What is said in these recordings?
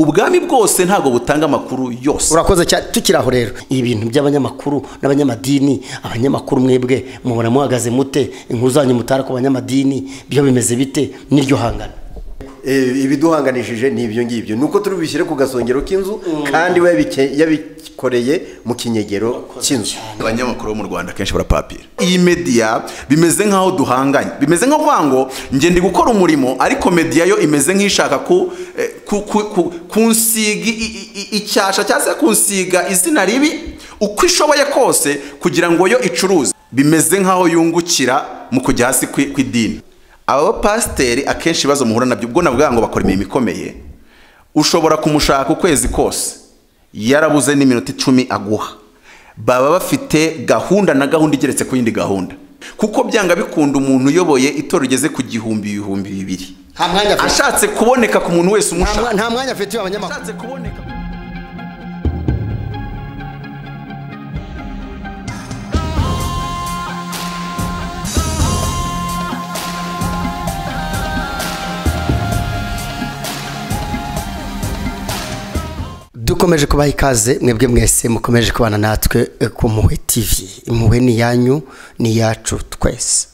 ubwami bwose ntabwo butanga amakuru yose urakoze cyane tukiri aho rero ibi bintu by'abanyamakuru n'abanyamadini abanyamakuru mwebwe mubona muhagaze mute inkuru zanyu mutara ku banyamadini byo bimeze bite n'iryo hangana ibiduhanganishije ni ibyo ngibyo ni uko turi bishyire ku gasongero k'inzu kandi we yabikoreye mu kinyegero cy'inzu abanyamakuru bo mu rwanda akenshi barapapira iyi mediya bimeze nk'aho duhanganye bimeze nko kuvuga ngo njye ndi gukora umurimo ariko mediya yo imeze nk'ishaka ku kunsiga icyasha cyangwa se kunsiga izina ribi uko ishoboye kose kugira ngo yo icuruze bimeze nk'aho yungukira mu kujya hasi ku idini aba pasiteri akenshi ibibazo muhura nabyo ubwo navuga ngo bakora imirimo ikomeye ushobora kumushaka ukwezi kose yarabuze n'iminota icumi aguha baba bafite gahunda na gahunda igeretse ku yindi gahunda kuko byanga bikunda umuntu uyoboye itora rigeze ku gihumbi ibihumbi bibiri nta mwanya afite ashatse kuboneka ku muntu wese umushaka nta mwanya afite abanyamakuru ashatse kuboneka dukomeje kubaha ikaze mwebwe mwese mukomeje kubana natwe eh, ku muhwe tv impuhwe ni iyanyu ni iyacu twese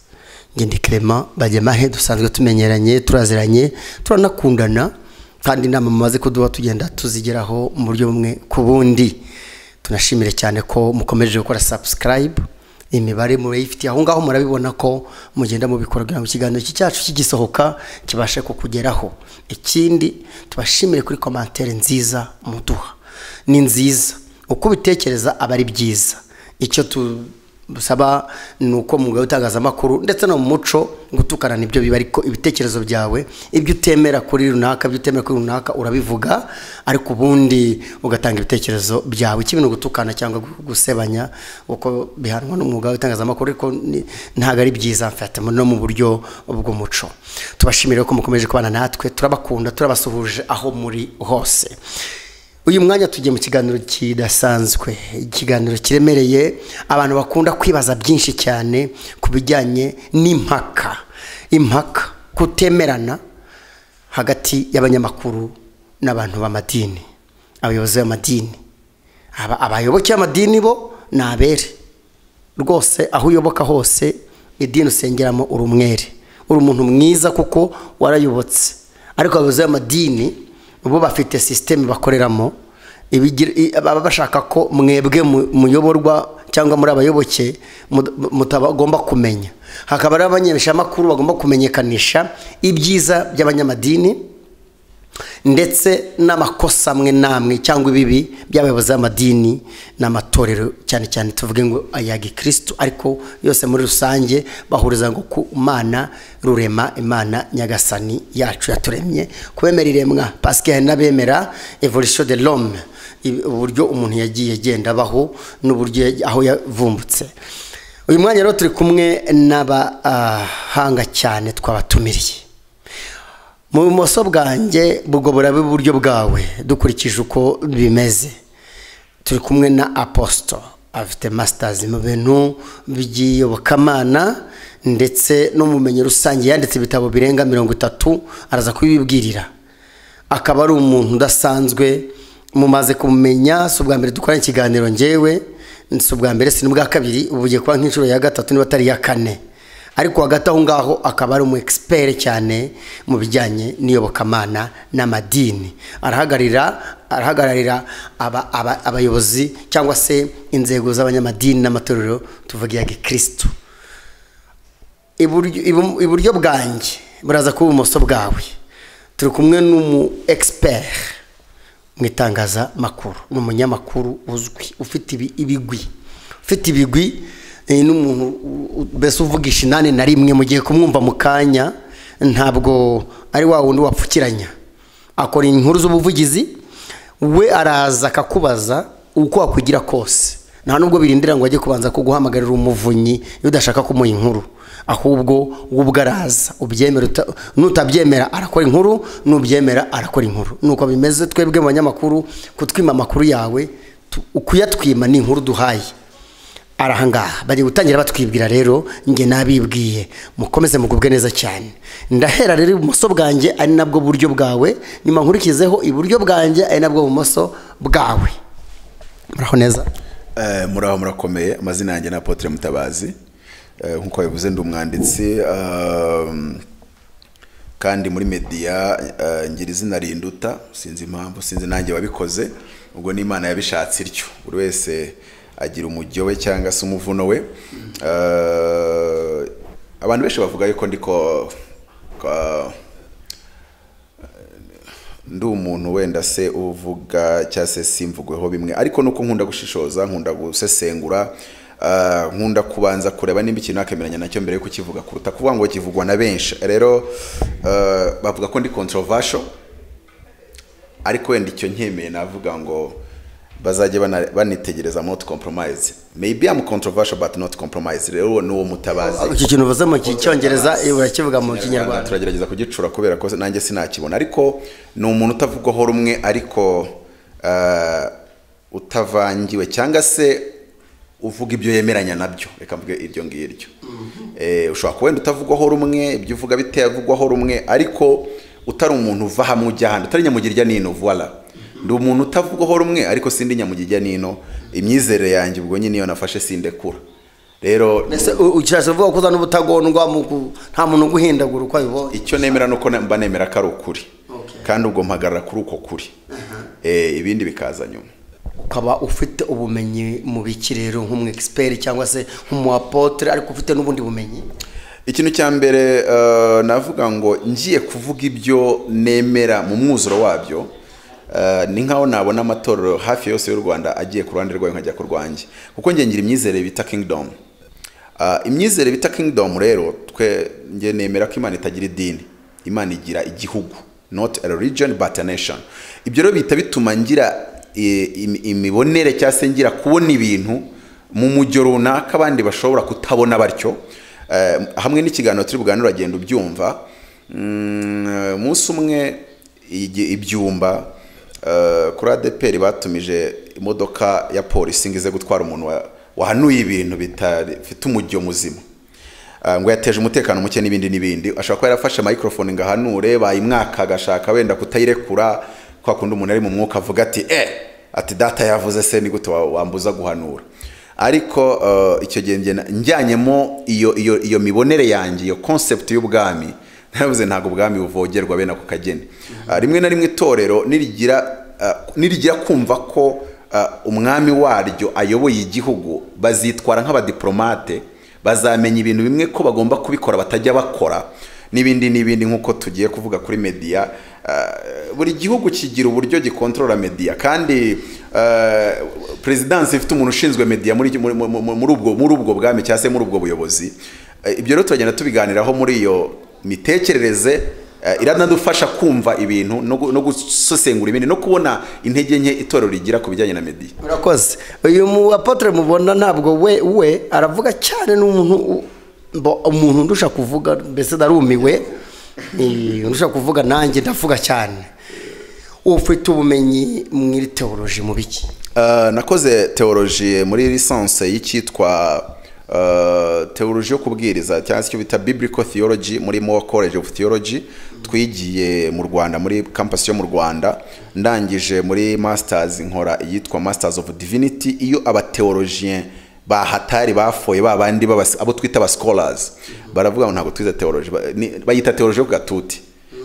ngende kerema bajyamahe dusanzwe tumenyeranye turaziranye turanakundana kandi inama mumaze kuduha tugenda tuzigeraho mu buryo bumwe ku bundi tunashimire cyane ko mukomeje gukora subscribe imibare murayifitiye aho ngaho murabibona ko mugenda mubikora kugira ngo ikiganiro iki cyacu kigisohoka kibashe kukugeraho ikindi tubashimire kuri komantere nziza muduha ni nziza uko ubitekereza aba ari byiza icyo dusaba ni uko mu mwuga w'itangazamakuru ndetse no mu muco gutukana nibyo biba ariko ibitekerezo byawe ibyo utemera kuri runaka ibyo utemera kuri runaka urabivuga ariko ubundi ugatanga ibitekerezo byawe ikibintu gutukana cyangwa gusebanya uko bihanwa n'umwuga w'itangazamakuru ariko ni- ntabwo ari byiza mfata no mu buryo bw'umuco tubashimire ko mukomeje kubana natwe turabakunda turabasuhuje aho muri hose uyu mwanya tugiye mu kiganiro kidasanzwe ikiganiro kiremereye abantu bakunda kwibaza byinshi cyane ku bijyanye n'impaka impaka kutemerana hagati y'abanyamakuru n'abantu b'amadini abayobozi b'amadini Aba- abayoboke b'amadini bo ni abere rwose aho uyoboka hose idini usengeramo uri umwere uri umuntu mwiza kuko warayobotse ariko abayobozi b'amadini bo bafite sisiteme bakoreramo ibigira- i- baba bashaka ko mwebwe mu- muyoborwa cyangwa muri abayoboke mud- mutagomba kumenya hakaba hari abamenyeshamakuru bagomba kumenyekanisha ibyiza by'abanyamadini ndetse n'amakosa amwe n'amwe cyangwa ibibi by'abayobozi b'amadini n'amatorero cyane cyane tuvuge ngo aya gikirisitu ariko yose muri rusange bahuriza ngo ku mana rurema imana nyagasani yacu yaturemye kubemera iremwa pasike hari n'abemera evolution de l'homme i- uburyo umuntu yagiye agenda abaho n'uburyo yagiye- aho yavumbutse uyu mwanya rero turi kumwe n'abahanga cyane twabatumiriye mu bumoso bwanjye ubwo burabe iburyo bwawe dukurikije uko bimeze turi kumwe na aposito afite masitazi mu bintu by'iyobokamana ndetse n'ubumenyi rusange yanditse ibitabo birenga mirongo itatu araza kubibwirira akaba ari umuntu udasanzwe mumaze kumumenya si ubwa mbere dukorana ikiganiro ngewe si ubwa mbere si n'ubwa kabiri ubu ugiye kuba nk'inshuro ya gatatu niba atari iya kane ariko hagati aho ngaho akaba ari umu expert cyane mu bijyanye n'iyobokamana n'amadini arahagararira arahagararira aba- aba- abayobozi cyangwa se inzego z'abanyamadini n'amatorero tuvuga iya gikristo iburyo ibum- iburyo bwanjye buraza kuba ibumoso bwawe turi kumwe n'umu expert mu itangazamakuru ni umunyamakuru uzwi ufite ibi- ibigwi ufite ibigwi eh, ni umuntu u- u- mbese uvugisha inani na rimwe mu gihe kumwumva mu kanya ntabwo ari wa wundi wapfukiranya akora inkuru z'ubuvugizi we araza akakubaza uko wakwigira kose nta nubwo birindira ngo ajye kubanza kuguhamagarira umuvunyi iyo udashaka kumuha inkuru ahubwo we ubwo araza ubyemera uta- nutabyemera arakora inkuru nubyemera arakora inkuru nuko bimeze twebwe mu banyamakuru kutwima amakuru yawe tu- kuyatwima ni inkuru duhaye arahangaha bagiye gutangira batwibwira rero njye nabibwiye mukomeze mugubwe neza cyane ndahera rero ibumoso bwanjye ari nabwo buryo bwawe nyuma nkurikizeho iburyo bwanjye ari nabwo bumoso bwawe muraho neza Eh, muraho murakomeye amazina yanjye ni apotre mutabazi Eh, nk'uko bivuze ndi umwanditsi um, kandi muri media eh, ngira izina rinduta sinzi impamvu sinzi nanjye wabikoze ubwo ni imana yabishatse ityo buri wese agira umujyo we cyangwa se umuvuno we Eh, abantu benshi bavuga yuko ndiko ko- ndi umuntu wenda se uvuga cyangwa se simvugweho bimwe ariko nuko nkunda gushishoza nkunda gusesengura ah, nkunda kubanza kureba nimba ikintu nakemeranya nacyo mbere yo kukivuga kuruta kuvuga ngo kivugwa na benshi rero ah, bavuga ko ndi controversial ariko wenda icyo nkemeye navuga ngo bazajya bana- banitegereza not compromise maybe I'm controversial but not compromise rero uwo ni uwo mutabazi iki kintu uvuze mu cyongereza urakivuga mu kinyarwanda turagerageza kugicura kubera ko nanjye sinakibona ariko ni umuntu utavugwaho rumwe ariko eh, utavangiwe cyangwa se uvuga ibyo yemeranya nabyo reka mvuge iryo ngiryo Eh, ushobora kuba wenda utavugwaho rumwe ibyo uvuga bitavugwaho rumwe ariko utari umuntu uva hamwe ujya ahandi utari nyamugirya n'ino voila ndi umuntu utavugwaho rumwe ariko sindi nyamugirya n'ino imyizerere yanjye ubwo nyine iyo nafashe sindekura rero mbese u- ukirashe uvuga ko uza n'ubutagondwa mu ku- nta muntu uguhindagura uko abibonye icyo nemera ni uko mba nemera ko ari ukuri kandi ubwo mpagarara kuri uko kuri Eh, ibindi bikaza nyuma ukaba ufite ubumenyi mu biki rero nk'umu egisiperi cyangwa se nk'umu apotere ariko ufite n'ubundi bumenyi ikintu cya mbere eh, navuga ngo ngiye kuvuga ibyo nemera mu mwuzuro wabyo eh, ni nkaho nabona amatorero hafi yose y'u rwanda agiye ku ruhande rwayo nkajya ku rwanjye kuko nge ngira imyizerere bita kingdom Ah, imyizerere bita kingdom rero twe nge nemera ko imana itagira idini imana igira igihugu not a religion but a nation ibyo rero bihita bituma ngira eh, im- imibonere cyangwa se ngira kubona ibintu mu mujyo runaka abandi bashobora kutabona batyo Eh, hamwe n'ikiganiro turi buganire uragenda ubyumva Mm, eh, umunsi umwe igi- ibyumba eh, kuri adeperi batumije imodoka ya polisi ngo ize gutwara umuntu wa- wahanuye ibintu bitafite umujyo muzima Ah, ngo yateje umutekano muke n'ibindi n'ibindi ashobora kuba yarafashe microphone ngo ahanure bayimwaka agashaka wenda kutayirekura kwa kundi umuntu ari mu mwuka avuga ati eh ati data yavuze se ni gute wa- wambuza guhanura ariko eh, icyo gihe njye na- njyanyemo iyo iyo iyo mibonere yanjye iyo concept y'ubwami naravuze ntabwo ubwami buvogerwa bene ako kageni Ah, rimwe na rimwe itorero nirigira ah, nirigira kumva ko ah, umwami waryo ayoboye igihugu bazitwara nk'abadiplomate bazamenya ibintu bimwe ko bagomba kubikora batajya bakora n'ibindi n'ibindi nk'uko tugiye kuvuga kuri media Uh, buri gihugu kigira uburyo gikontorora media kandi uh, perezidansi ifite umuntu ushinzwe media muri muri- muri- muri ubwo muri ubwo bwami cyangwa se muri ubwo buyobozi Uh, ibyo rero turagenda tubiganiraho muri iyo mitekerereze Eh, iranadufasha kumva ibintu no gu- no gusesengura ibindi no kubona intege nke itorero rigira ku bijyanye na media murakoze uyu mu apotere mubona ntabwo we we aravuga cyane n'umuntu u- bo- umuntu ndusha kuvuga mbese ndarumiwe Eh, ndusha kuvuga nanjye ndavuga cyane ufite ubumenyi mu iri teoroji mu biki Uh, nakoze teoloji muri lisanse y'icyitwa uh, teoloji yo kubwiriza cyangwa se icyo bita biblical theology muri Moore college of theology twigiye mu rwanda muri campus yo mu rwanda ndangije muri masters nkora iyitwa masters of divinity iyo abateologien bahatari bafoye babandi b'abas- abo twita aba scholars baravuga ngo ntabwo twize teoloji ba- ni- bayita teoloji yo ku gatuti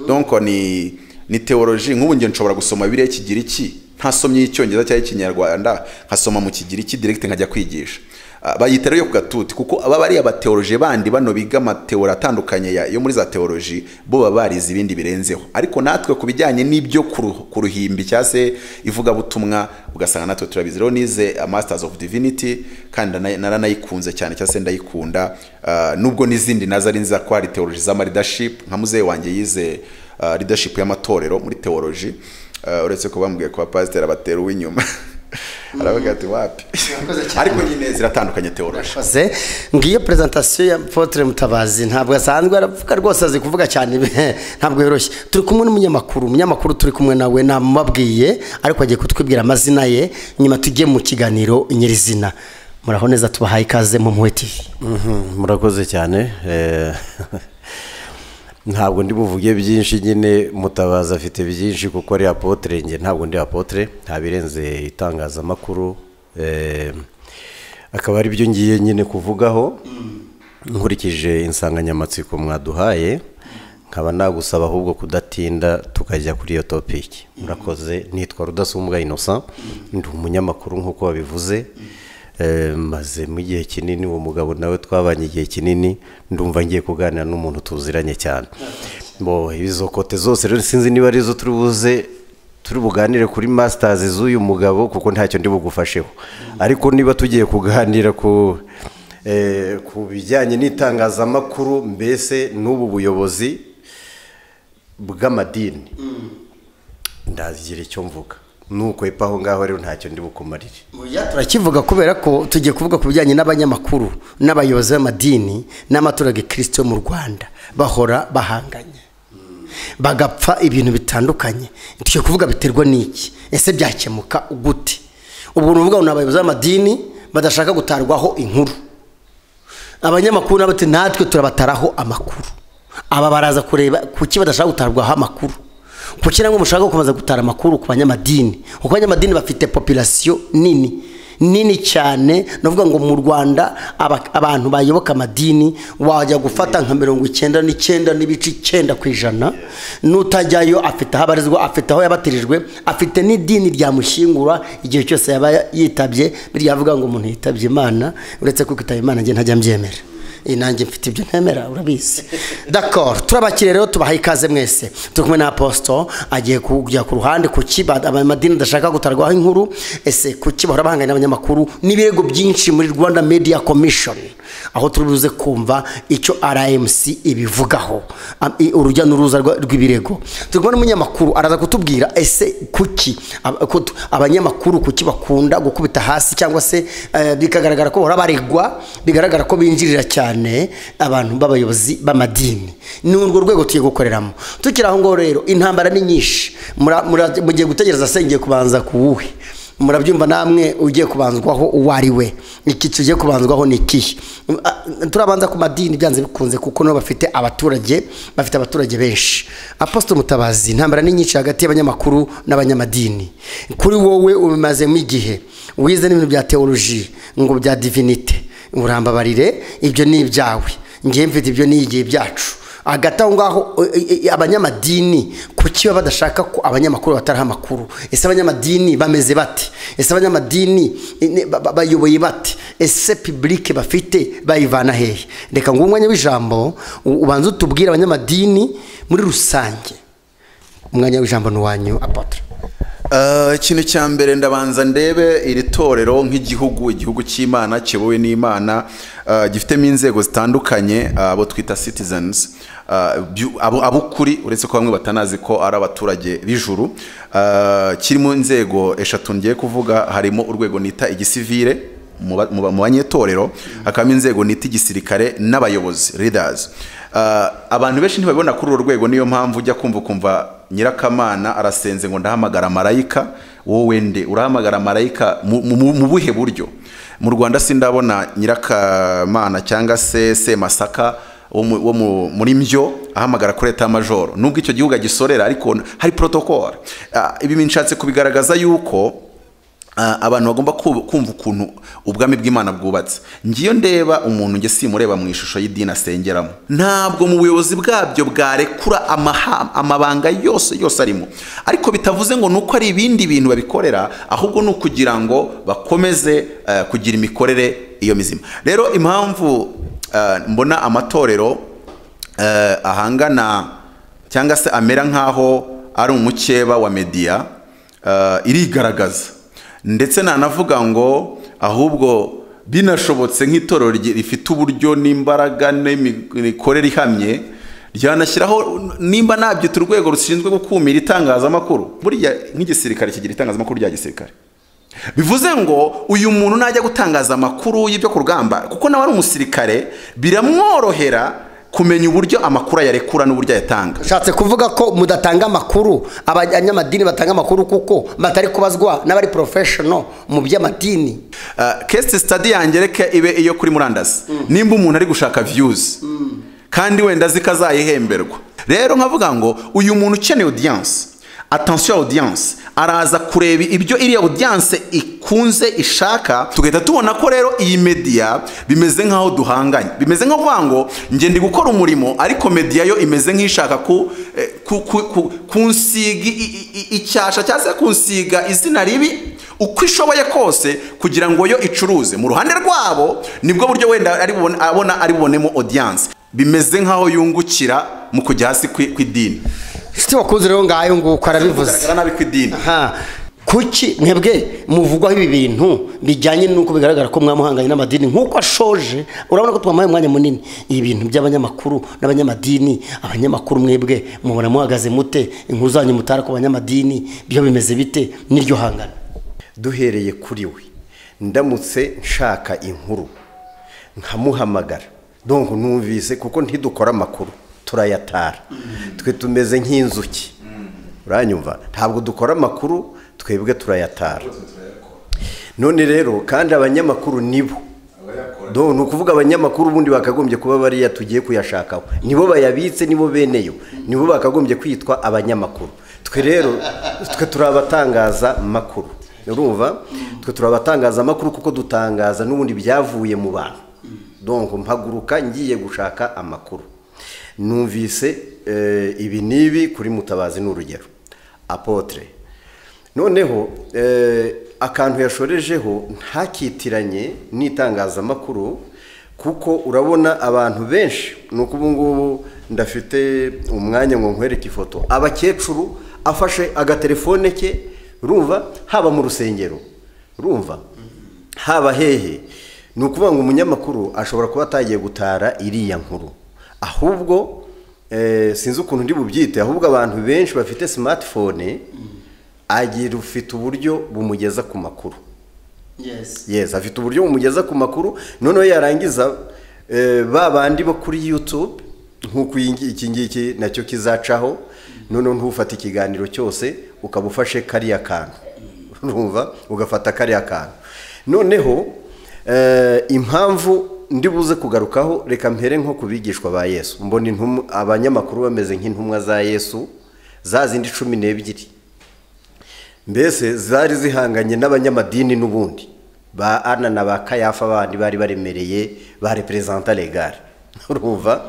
donc ni ni teoloji nk'ubu njye nshobora gusoma biriya kigiriki ntasomye icyongereza cyangwa ikinyarwanda nkasoma mu kigiriki direct nkajya kwigisha Ah, bayita rero yo ku gatuti kuko aba bariya bateoloji bandi bano biga amateoro atandukanye ya- yo muri za teoloji bo baba barize ibindi birenzeho ariko natwe ku bijyanye n'ibyo ku ruh- ku ruhimbi cyangwa se ivugabutumwa ugasanga natwe turabizi rero nize ah, masters of divinity kandi na- naranayikunze cyane cyangwa se ndayikunda Ah, nubwo n'izindi nazo ari nziza ko hari teoloji za leadership nka muzehe wanjye yize ah, leadership y'amatorero muri teoloji Ah, uretse ko bambwiye ko abapasiteri abatera uw'inyuma aravuga ati wapi ariko nyine ziratandukanye teoloji Urakoze. ngiyo prezentasiyo ya Apotre Mutabazi ntabwo asanzwe aravuga rwose azi kuvuga cyane ntabwo yoroshye turi kumwe n'umunyamakuru umunyamakuru turi kumwe nawe namubabwiye ariko agiye kutwibwira amazina ye nyuma tujye mu kiganiro nyirizina muraho neza tubahaye ikaze mu mpuhwe tv murakoze cyane eh, ntabwo ndi buvuge byinshi nyine mutabaza afite byinshi kuko ari apotere njye ntabwo ndi apotere nta birenze itangazamakuru eh, akaba ari byo ngiye nyine kuvugaho nkurikije insanganyamatsiko mwaduhaye nkaba nagusaba ahubwo kudatinda tukajya kuri iyo topiki murakoze nitwa rudasumbwa innocent ndi umunyamakuru nk'uko wabivuze Eh, mazemo igihe kinini uwo mugabo nawe twabanye igihe kinini ndumva ngiye kuganira n'umuntu tuziranye cyane bo izo kote zose rero sinzi niba arizo turi buze turi buganire kuri masitazi z'uyu mugabo kuko ntacyo ndi bugufasheho ariko niba tugiye kuganira ku eh, ku bijyanye n'itangazamakuru mbese n'ubu buyobozi bw'amadini ndagira icyo mvuga nukwepa aho ngaho rero ntacyo ndi bukumarire turakivuga kubera ko tugiye kuvuga ku bijyanye n'abanyamakuru n'abayobozi b'amadini n'amatora gikristo yo mu rwanda bahora bahanganye bagapfa ibintu bitandukanye tugiye kuvuga biterwa n'iki ese byakemuka gute ubwo ni ukuvuga ngo ni abayobozi b'amadini badashaka gutarwaho inkuru abanyamakuru nabo ati natwe turabataraho amakuru aba baraza kureba kuki badashaka gutarwaho amakuru kuki namwe mushaka gukomeza gutara amakuru ku banyamadini kuko abanyamadini bafite popirasiyo nini nini cyane navuga ngo mu rwanda aba- abantu bayoboka amadini wajya gufata nka mirongo icyenda n'icyenda n'ibice icyenda ku ijana n'utajyayo afite aho abarizwa afite aho yabatirijwe afite n'idini ryamushyingura igihe cyose yaba yitabye biryavuga ngo umuntu yitabye imana uretse ko kwitaba imana njye ntajya mbyemera iyi nanjye mfite ibyo ntemera urabizi dakoro turabakire rero tubahaye ikaze mwese turi kumwe na aposito agiye kujya ku ruhande ku ki ba- amadini adashaka gutarwaho inkuru ese ku ki bahora bahanganye n'abanyamakuru n'ibirego byinshi muri rwanda media commission aho turi buze kumva icyo rmc ibivugaho Am- i- urujya n'uruza rwa- rw'ibirego turi kumwe n'umunyamakuru araza kutubwira ese kuki ab- ko tu- abanyamakuru kuki bakunda gukubita hasi cyangwa se eh, bikagaragara ko bahora baregwa bigaragara ko binjirira cyane abantu b'abayobozi b'amadini ni urwo rwego tugiye gukoreramo tukiri aho ngaho rero intambara ni nyinshi Mura- mura- mugiye gutegereza se ngiye kubanza ku wuhe murabyumva namwe ugiye kubanzwaho uwo ari we iki tugiye kubanzwaho ni ikihe Ah, turabanza ku madini byanze bikunze kuko nabo bafite abaturage bafite abaturage benshi apostle mutabazi intambara ni nyinshi hagati y'abanyamakuru n'abanyamadini kuri wowe ubimazemo igihe wize n'ibintu bya teoloji ngo bya divinite urambabarire ibyo ni ibyawe ngewe mfite ibyo ni igihe byacu hagati aho ngaho e- e- e- abanyamadini kuki baba badashaka ko abanyamakuru bataraha amakuru ese abanyamadini bameze bate ese abanyamadini e, ne- ba- ba- bayoboye bate ese pibulike bafite bayivana hehe reka ngo umwanya w'ijambo u- ubanze utubwire abanyamadini muri rusange umwanya w'ijambo ni uwanyu apotre Eh, ikintu cya mbere ndabanza ndebe iri torero nk'igihugu igihugu cy'imana kiyobowe n'imana eh, gifitemo inzego zitandukanye eh, abo twita citizens eh, byu- abo abo ukuri uretse ko bamwe batanazi ko ari abaturage b'ijuru Eh, kirimo inzego eshatu ngiye kuvuga harimo urwego nita igisivire mu ba- mu ba- mu banyetorero hakabamo inzego nita igisirikare n'abayobozi leaders Uh, abantu benshi ntibabibona kuri uru rwego niyo mpamvu ujya kumva ukumva nyirakamana arasenze ngo ndahamagara marayika wowe nde urahamagara marayika mu- mu mu- mu buhe buryo mu rwanda sindabona nyirakamana cyangwa se semasaka wo mu- wo mu- muri mbyo ahamagara kuri leta majoro nubwo icyo gihugu agisorera ariko hari protocol Ah, ibi nshatse kubigaragaza yuko Ah, abantu bagomba ku- kumva ukuntu ubwami bw'imana bwubatse ngiyo ndeba umuntu njye simureba mu ishusho y'idini asengeramo ntabwo mu buyobozi bwabyo bwarekura amaha- amabanga yose yose arimo ariko bitavuze ngo ni uko ari ibindi bintu babikorera ahubwo ni ukugira ngo bakomeze eh, kugira imikorere iyo mizima rero impamvu eh, mbona amatorero eh, ahangana cyangwa se amera nk'aho ari umukeba wa mediya eh, irigaragaza ndetse nanavuga ngo ahubwo binashobotse nk'itorero rye- rifite uburyo n'imbaraga n'imikorere ihamye ryanashyiraho nimba nabyita urwego rushinzwe gukumira itangazamakuru buriya nk'igisirikare kigira itangazamakuru rya gisirikare bivuze ngo uyu muntu najya gutangaza amakuru y'ibyo ku rugamba kuko nawe ari umusirikare biramworohera kumenya uburyo amakuru ayarekura n'uburyo ayatanga ushatse kuvuga ko mudatanga amakuru abanyamadini batanga amakuru kuko batari kubazwa n'abari porofeshono mu by'amadini Uh, case study yanjye reka ibe iyo kuri murandasi nimba umuntu ari gushaka views kandi wenda zikazayihemberwa rero nkavuga ngo uyu muntu ukeneye audience attention audience araza kureba ibyo iriya audience ikunze ishaka tugahita tubona ko rero iyi media bimeze nkaho duhanganye bimeze nko kuvuga ngo njye ndi gukora umurimo ariko media yo imeze nk'ishaka ku, eh, ku, ku, ku, kunsiga i- i- i- icyasha cyangwa se kunsiga izina ribi uko ishoboye kose kugira ngo yo icuruze mu ruhande rwabo nibwo buryo wenda ari bubone- abona ari bubonemo audience bimeze nkaho yungukira mu kujya hasi kwi- kw'idini inshuti wakunze rero ngayo nguko arabivuze Kugaragara nabi kw'idini aha kuki mwebwe muvugwaho ibi bintu bijyanye n'uko bigaragara ko mwamuhanganye n'amadini nk'uko ashoje urabona ko twamuhaye umwanya munini ibi bintu by'abanyamakuru n'abanyamadini abanyamakuru mwebwe mubona muhagaze mute inkuru zanyu mutara ku banyamadini byo bimeze bite n'iryo hangana duhereye kuri we ndamutse nshaka inkuru nkamuhamagara donc numvise kuko ntidukora amakuru turayatara twe tumeze nk'inzuki uranyumva ntabwo dukora amakuru twebwe turayatara none rero kandi abanyamakuru nibo do ni ukuvuga abanyamakuru ubundi bakagombye kuba bariya tugiye kuyashakaho nibo bayabitse nibo beneyo nibo bakagombye kwitwa abanyamakuru twe rero twe turi abatangaza makuru urumva twe turi abatangaza amakuru kuko dutangaza n'ubundi byavuye mu bantu donko mpaguruka ngiye gushaka amakuru numvise eh, ibi n'ibi kuri mutabazi ni urugero apotre noneho eh, akantu yashorejeho ntakitiranye n'itangazamakuru kuko urabona abantu benshi ni uko ubu ngubu ndafite umwanya ngo nkwereke ifoto abakecuru afashe agatelefone ke urumva haba mu rusengero urumva haba hehe ni ukuvuga ngo umunyamakuru ashobora kuba atagiye gutara iriya nkuru ahubwo eh, sinzi ukuntu ndi bubyite ahubwo abantu benshi bafite smartphone agira ufite uburyo bumugeza ku makuru yes afite uburyo bumugeza ku makuru noneho yarangiza eh, ba bandi bo kuri youtube nk'uko iyi ngi- iki ngiki nacyo kizacaho noneho ntufate ikiganiro cyose ukaba ufashe kariya kantu urumva ugafata kariya kantu noneho eh, impamvu ndi buze kugarukaho reka mpere nko ku bigishwa ba yesu mbona intumwa- abanyamakuru bameze nk'intumwa za yesu za zindi cumi n'ebyiri mbese zari zihanganye n'abanyamadini n'ubundi ba ana na ba kayafa bandi bari baremereye ba reperezanta legare urumva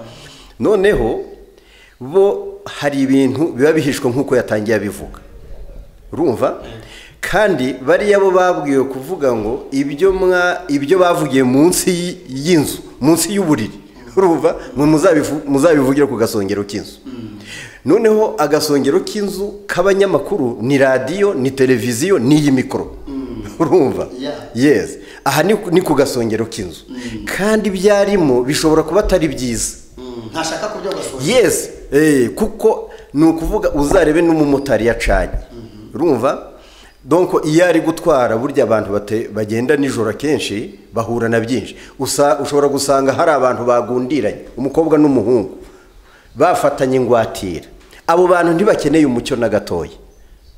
noneho bo hari ibintu biba bihishwe nk'uko yatangiye abivuga urumva kandi bariya bo babwiwe kuvuga ngo ibyo mwa ibyo bavugiye munsi y- y'inzu munsi y'uburiri urumva mwe muzabivu- muzabivugire ku gasongero k'inzu noneho agasongero k'inzu k'abanyamakuru ni radiyo ni televiziyo n'iyi mikoro urumva yes aha ni ku- ni ku gasongero k'inzu kandi ibyarimo bishobora kuba atari byiza ntashaka kubyo gasoje yes eh, kuko ni ukuvuga uzarebe n'umumotari yacanye urumva donko iyo ari gutwara burya abantu bate- bagenda nijoro akenshi bahura na byinshi Usa- ushobora gusanga hari abantu bagundiranye umukobwa n'umuhungu bafatanye ingwatira abo bantu ntibakeneye umucyo na gatoya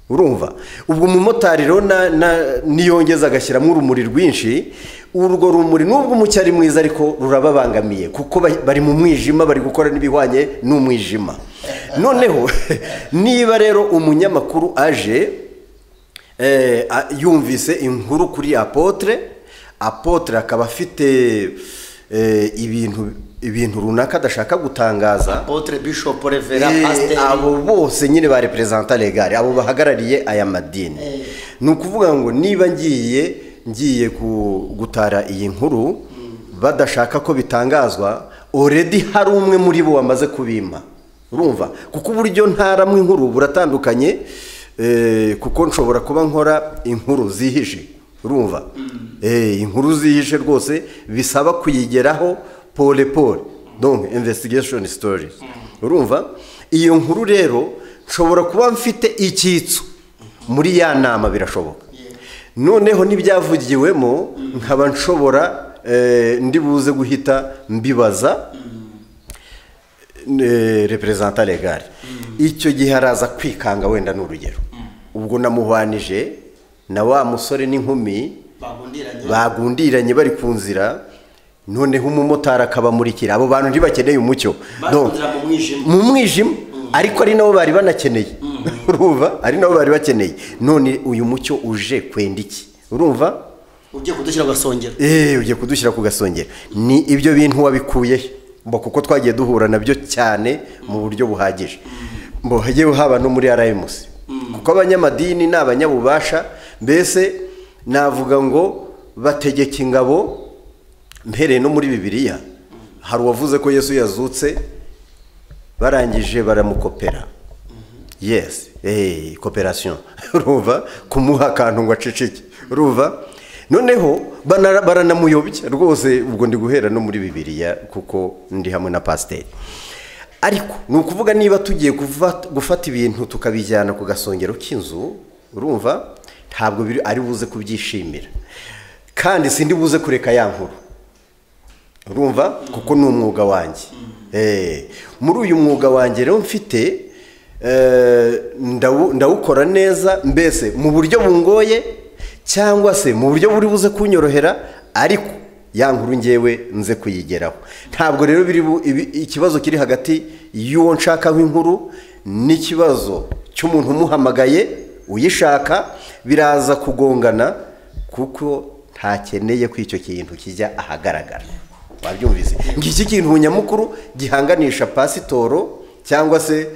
urumva ubwo umumotari rero na- na- niyongeza agashyiramo urumuri rwinshi urwo rumuri nubwo umucyo ari mwiza ariko rurababangamiye kuko ba- bari mu mwijima bari gukora n'ibihwanye n'umwijima noneho niba rero umunyamakuru aje eh, a- yumvise inkuru kuri apotre apotre akaba afite eh, ibintu ibintu runaka adashaka gutangaza potre bishop Eh, revera pasiteri abo bose nyine ba reperezanta legare abo bahagarariye aya madini ni ukuvuga ngo niba ngiye ngiye ku- gutara iyi nkuru badashaka ko bitangazwa oredi hari umwe muri bo wamaze kubima urumva kuko uburyo ntaramwe inkuru buratandukanye eh, kuko nshobora kuba nkora inkuru zihishe urumva Eh, inkuru zihishe rwose bisaba kuyigeraho pole pole donc investigation stories urumva iyo nkuru rero nshobora kuba mfite icyitso muri ya nama birashoboka noneho n'ibyavugiwemo nkaba nshobora eh, ndi buze guhita mbibaza reperezanta regari icyo gihe araza kwikanga wenda ni urugero ubwo namuhwanije na wa musore n'inkumi bagundiranye bari ku nzira noneho umumotari akabamurikira abo bantu ntibakeneye umucyo No. Bakundira mu mwijima. mu mwijima ariko ari nabo bari banakeneye urumva ari nabo bari bakeneye none uyu mucyo uje kwenda iki urumva ugiye kudushyira agasongero eee ugiye kudushyira ku gasongero ni ibyo bintu wabikuye mba kuko twagiye duhura nabyo cyane mu buryo buhagije mbo hagiye haba no muri arayimusi kuko abanyamadini ni abanyabubasha mbese navuga ngo bategeka ingabo mpereye no muri bibiliya hari uwavuze ko yesu yazutse barangije baramukopera yes hey, koperasiyo urumva kumuha akantu ngo aceceke urumva noneho banara- baranamuyobya rwose ubwo ndi guhera no muri bibiliya kuko ndi hamwe na pasiteri ariko ni ukuvuga niba tugiye kuva- gufata ibintu tukabijyana ku gasongero k'inzu urumva ntabwo biri- ari buze kubyishimira kandi sindi buze kureka ya nkuru urumva kuko ni umwuga wanjye Eh, muri uyu mwuga wanjye rero mfite eh, ndawu- ndawukora neza mbese mu buryo bungoye cyangwa se mu buryo buri buze kunyorohera ariko ya nkuru ngewe nze kuyigeraho ntabwo rero biri bu- ibi- ikibazo kiri hagati y'uwo nshakaho inkuru n'ikibazo cy'umuntu umuhamagaye uyishaka biraza kugongana kuko ntakeneye ko icyo kintu kijya ahagaragara wabyumvise ngiki kintu nyamukuru gihanganisha pasitoro cyangwa se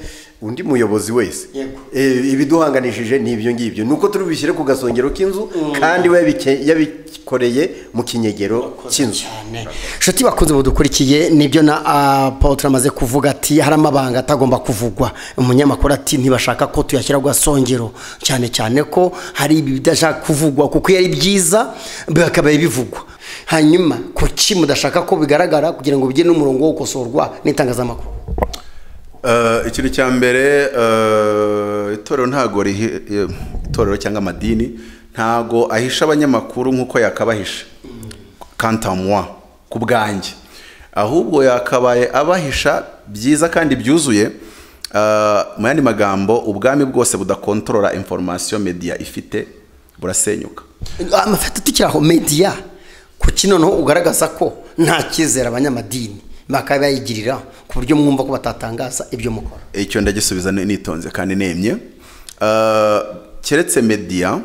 undi muyobozi wese Yego. Eh, ibiduhanganishije ni ibyo ngibyo ni uko turi bubishyire ku gasongero k'inzu kandi we yabike- yabikoreye mu kinyegero cy'inzu cyane inshuti bakunze budukurikiye nibyo na apotre amaze kuvuga ati hari amabanga atagomba kuvugwa umunyamakuru ati ntibashaka ko tuyashyira ku gasongero cyane cyane ko hari ibi bidashaka kuvugwa kuko iyo ari byiza bakabaye bivugwa hanyuma kuki mudashaka ko bigaragara kugira ngo bijye n'umurongo wo gukosorwa n'itangazamakuru Eh, ikintu cya mbere eh, itorero ntago rihi- eh, itorero cyangwa amadini ntago ahisha abanyamakuru nk'uko yakabahisha kantamwa ku bwanjye ahubwo yakabaye abahisha byiza kandi byuzuye eh, mu yandi magambo ubwami bwose budakontorora inforomasiyo media ifite burasenyuka amafata tukiri aho mediya kuki noneho ugaragaza ko nta cyizere abanyamadini bakaba bayigirira ku buryo mwumva ko batatangaza ibyo mukora icyo ndagisubiza nitonze kandi nemye Eh, keretse mediya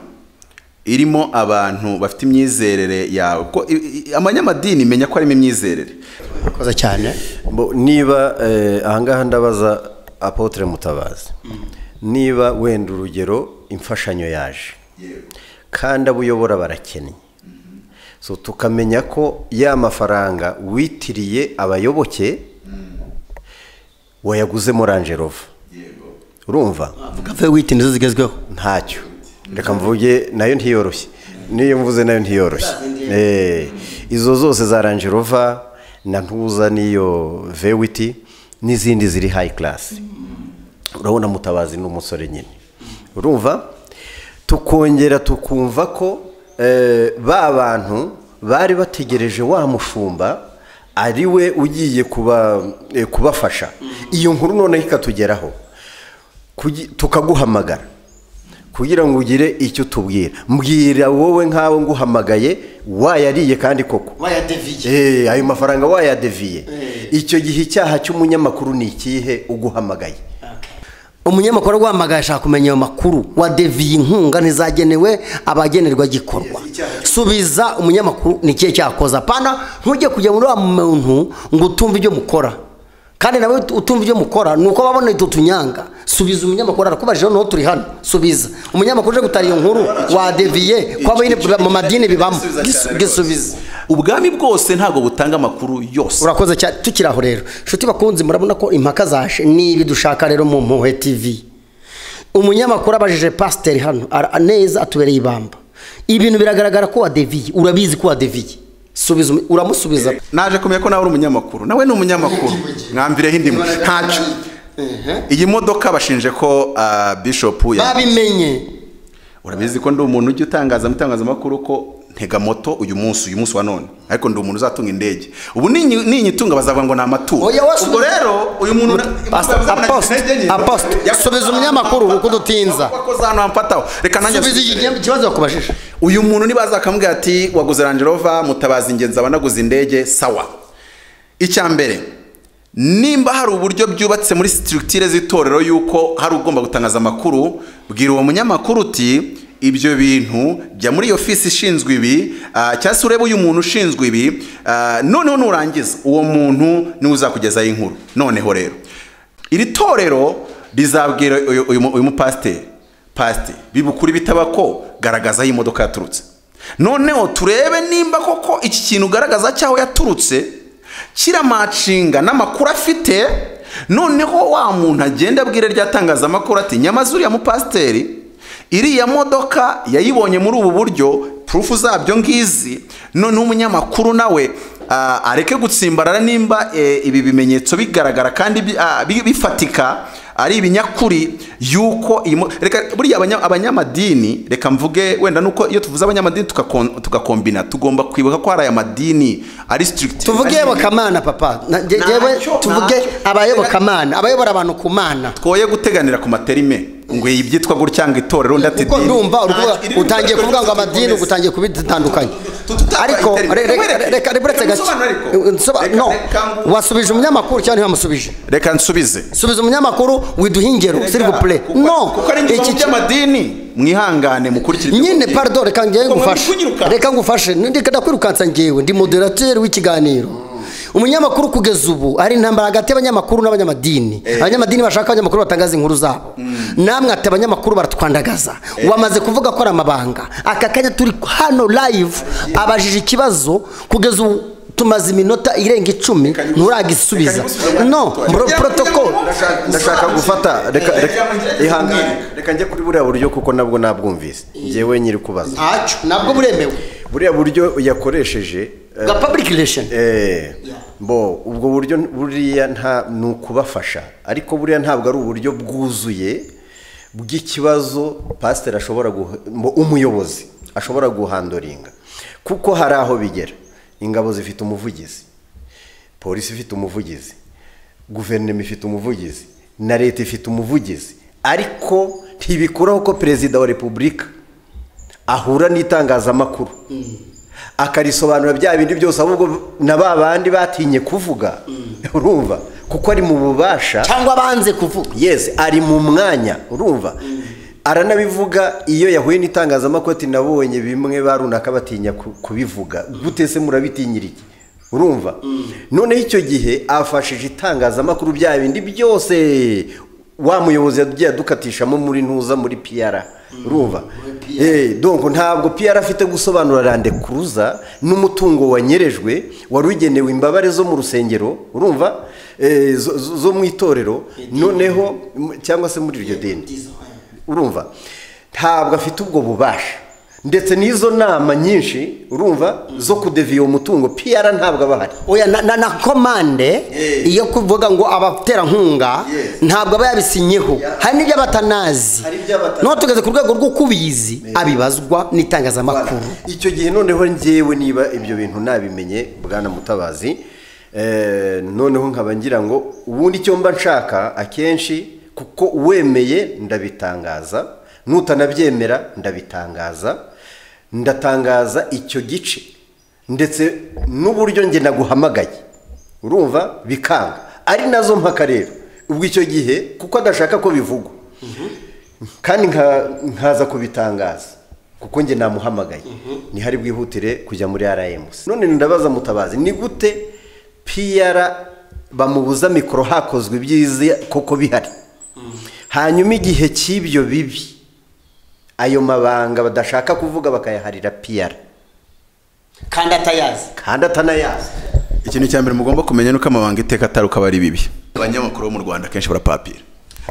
irimo abantu bafite imyizerere yawe ko i- i- abanyamadini menya ko harimo imyizerere murakoze cyane Mbo- niba eh, ahangaha ndabaza apotre mutabazi niba wenda urugero imfashanyo yaje kandi abo uyobora barakennye so tukamenya ko ya mafaranga witiriye abayoboke wayaguze muri angerova urumva kafe witi nizo zigezweho ntacyo reka mvuge nayo ntiyoroshye n'iyo mvuze nayo ntiyoroshye Eh, izo zose za range rover na ntuza n'iyo vewiti n'izindi ziri hayi karasi urabona mutabazi ni umusore nyine urumva tukongera tukumva ko eh, ba bantu bari bategereje wa mushumba ari we ugiye kuba eh, kubafasha iyo nkuru noneho ikatugeraho Kugi- tukaguhamagara kugira ngo ugire icyo utubwira mbwira wowe nkawe nguhamagaye wayariye kandi koko bayadeviye Eh, ayo mafaranga wayadeviye icyo gihe icyaha cy'umunyamakuru ni ikihe uguhamagaye umunyamakuru guhamagara ashaka kumenya ayo makuru wadeviye inkunga ntizagenewe abagenerwa gikorwa subiza umunyamakuru ni ikihe cyakoza pana ntujye kujya muri wa muntu ngo utumve ibyo mukora kandi nawe utumva ibyo mukora ni uko babona ito tunyanga subiza umunyamakuru arakubajeho noneho turi hano subiza umunyamakuru uje gutara iyo nkuru wadeviye ko abayine mu madini bibamo Gisu- gisubiza ubwami bwose ntabwo butanga amakuru yose urakoze cyane tukiri aho rero inshuti bakunze murabona ko impaka zaje nibi dushaka rero mu mpuhwe tv umunyamakuru abajije pasiteri hano ara- neza atubereye ibamba ibintu biragaragara ko wadeviye urabizi ko wadeviye subiza umu- uramusubiza naje kumenya ko nawe uri umunyamakuru nawe ni umunyamakuru mwambireho indimu ntacyo iyi modoka bashinje ko ah, bishop ya babimenye urabizi ko ndi umuntu ujya utangaza mu itangazamakuru ko ntega moto uyu munsi uyu munsi wa none ariko ndi umuntu uzatunga indege ubu ninyi ninyi itunga bazavuga ngo ni amaturo Oya, wasubiza- ubwo rero uyu muntu na- Pastor, bazavuga ngo nagize Apostle, intege nke. Apostle, Yakubaza subiza ahantu umunyamakuru hamfata, kuko udutinza. yakuba ko za hantu hamfataho. reka nanjye subiza nsubire. iki kibazo bakubajije uyu muntu nibaza akamubwira ati waguze rangerova mutabazi ingenzi aba anaguze indege sawa icya mbere nimba hari uburyo byubatse muri sitirikitire z'itorero y'uko hari ugomba gutangaza amakuru bwira uwo munyamakuru uti ibyo bintu jya muri iyo fisi ishinzwe ibi ah, cyangwa se urebe uyu muntu ushinzwe ibi ah, noneho nurangiza uwo muntu niwe uzakugezaho inkuru noneho rero iri torero rizabwira uyu- uyu mu- uyu mupasiteri pasiteri bibukuri bitaba ko garagaza aho imodoka yaturutse noneho turebe nimba koko iki kintu ugaragaza cy'aho yaturutse kiramacinga n'amakuru afite noneho wa muntu agenda abwira rya tangazamakuru ati nyamaze uriya mupasiteri iriya modoka yayibonye muri ubu buryo purufu zabyo ngizi noneho umunyamakuru nawe ah, areke gutsimbarara nimba eh, ibi bimenyetso bigaragara kandi bi- ah, bi- bifatika ari ibinyakuri yuko iyi mo- reka buriya abanya- abanyamadini reka mvuge wenda nuko iyo tuvuze abanyamadini tukakon- tugakombina tugomba kwibuka ko hari aya madini ari strict tuvuge yobokamana papa Na- nge- Ntacyo, ngewe ntacyo. tuvuge abayobokamana abayobora abantu ku mana twoye guteganira ku materime ngo iyi byitwa gutya ngo itorero ndati kuko idini. ndumva uruvuga- Ntacyo, iri utangiye torero kuvuga ngo ryose amadini tukomeze. utangiye kubitandukanye tututabaye ariko iterime. re- re- Mwereke. reka riburetse Reka gake musobanure ariko. Nsoba- Reka- no reka ngo- wasubije umunyamakuru cyangwa ntiwamusubije reka nsubize subiza umunyamakuru widuha ingero siri bupure Kuko- no kuko ari iki ingeso ki- by'amadini mwihangane mukurikire ibyo nyine mubwirwa. pardon reka ngewe Ngo ngufashe ntikunyiruka. reka ngufashe ndeka ndakwirukansa ngewe ndi moderateur w'ikiganiro umunyamakuru kugeza ubu ari intambara hagati y'abanyamakuru n'abanyamadini abanyamadini bashaka abanyamakuru batangaza inkuru zabo namwe ati abanyamakuru baratwandagaza wamaze kuvuga ko ari amabanga aka kanya turi hano live abajije ikibazo kugeza ubu tumaze iminota irenga icumi Reka nturagisubiza reka no bro- Reka- protocol Ndashaka- ndashaka gufata reka reka ihangane reka njye kuri buriya buryo kuko nabwo nabwumvise njyewe nyiri kubaza ntacyo nabwo buremewe buriya buryo yakoresheje eh, bwa public relation Eh, bo ubwo buryo buriya nta ni ukubafasha ariko buriya ntabwo ari uburyo bwuzuye bw'ikibazo pasiteri ashobora guha- mu- umuyobozi ashobora guhandoringa kuko hari aho bigera ingabo zifite umuvugizi polisi ifite umuvugizi guverinoma ifite umuvugizi na leta ifite umuvugizi ariko ntibikuraho ko perezida wa repubulika ahura n'itangazamakuru akarisobanura bya bindi byose ahubwo na ba bandi batinye kuvuga urumva kuko ari mu bubasha cyangwa banze kuvuga yes ari mu mwanya urumva aranabivuga iyo yahuye n'itangazamakuru ati nabonye bimwe ba runaka batinya ku- kubivuga gute se murabitinyira iki urumva noneho icyo gihe afashije itangazamakuru bya bindi byose wa muyobozi yagiye adukatishamo muri ntuza muri piyara urumva Eh, donc ntabwo piyara afite gusobanura rande kuruza n'umutungo wanyerejwe wari ugenewe imbabare zo mu rusengero urumva Eh, zo- zo zo mu itorero noneho m- cyangwa se muri iryo dini urumva ntabwo afite ubwo bubasha ndetse n'izo nama nyinshi urumva zo kudeviya uwo mutungo piyara ntabwo aba ahari oya na, na, na komande iyo kuvuga ngo abaterankunga ntabwo aba yabisinyeho hari n'ibyo aba atanazi Hari ibyo aba atanazi. noneho tugeze ku rwego rw'ukubizi abibazwa n'itangazamakuru icyo gihe noneho njyewe niba ibyo bintu nabimenye bwana mutabazi eh, noneho nkaba ngira ngo ubundi icyo mba nshaka akenshi kuko uwemeye ndabitanga n'utanabyemera ndabitangaza ndatangaza icyo gice ndetse n'uburyo njye naguhamagaye urumva bikanga ari nazo mpaka rero ubwo icyo gihe kuko adashaka ko bivugwa kandi nka- nkaza kubitangaza kuko njye namuhamagaye ntihari bwihutire kujya muri rms none ndabaza mutabazi ni gute piyara bamubuza mikoro hakozwe ibyiza koko bihari hanyuma igihe cy'ibyo bibi ayo mabanga badashaka kuvuga bakayaharira piyara kandi atayazi kandi atanayazi ikintu cya mbere mugomba kumenya ni uko amabanga iteka atari uko aba ari bibi abanyamakuru bo mu rwanda akenshi barapapira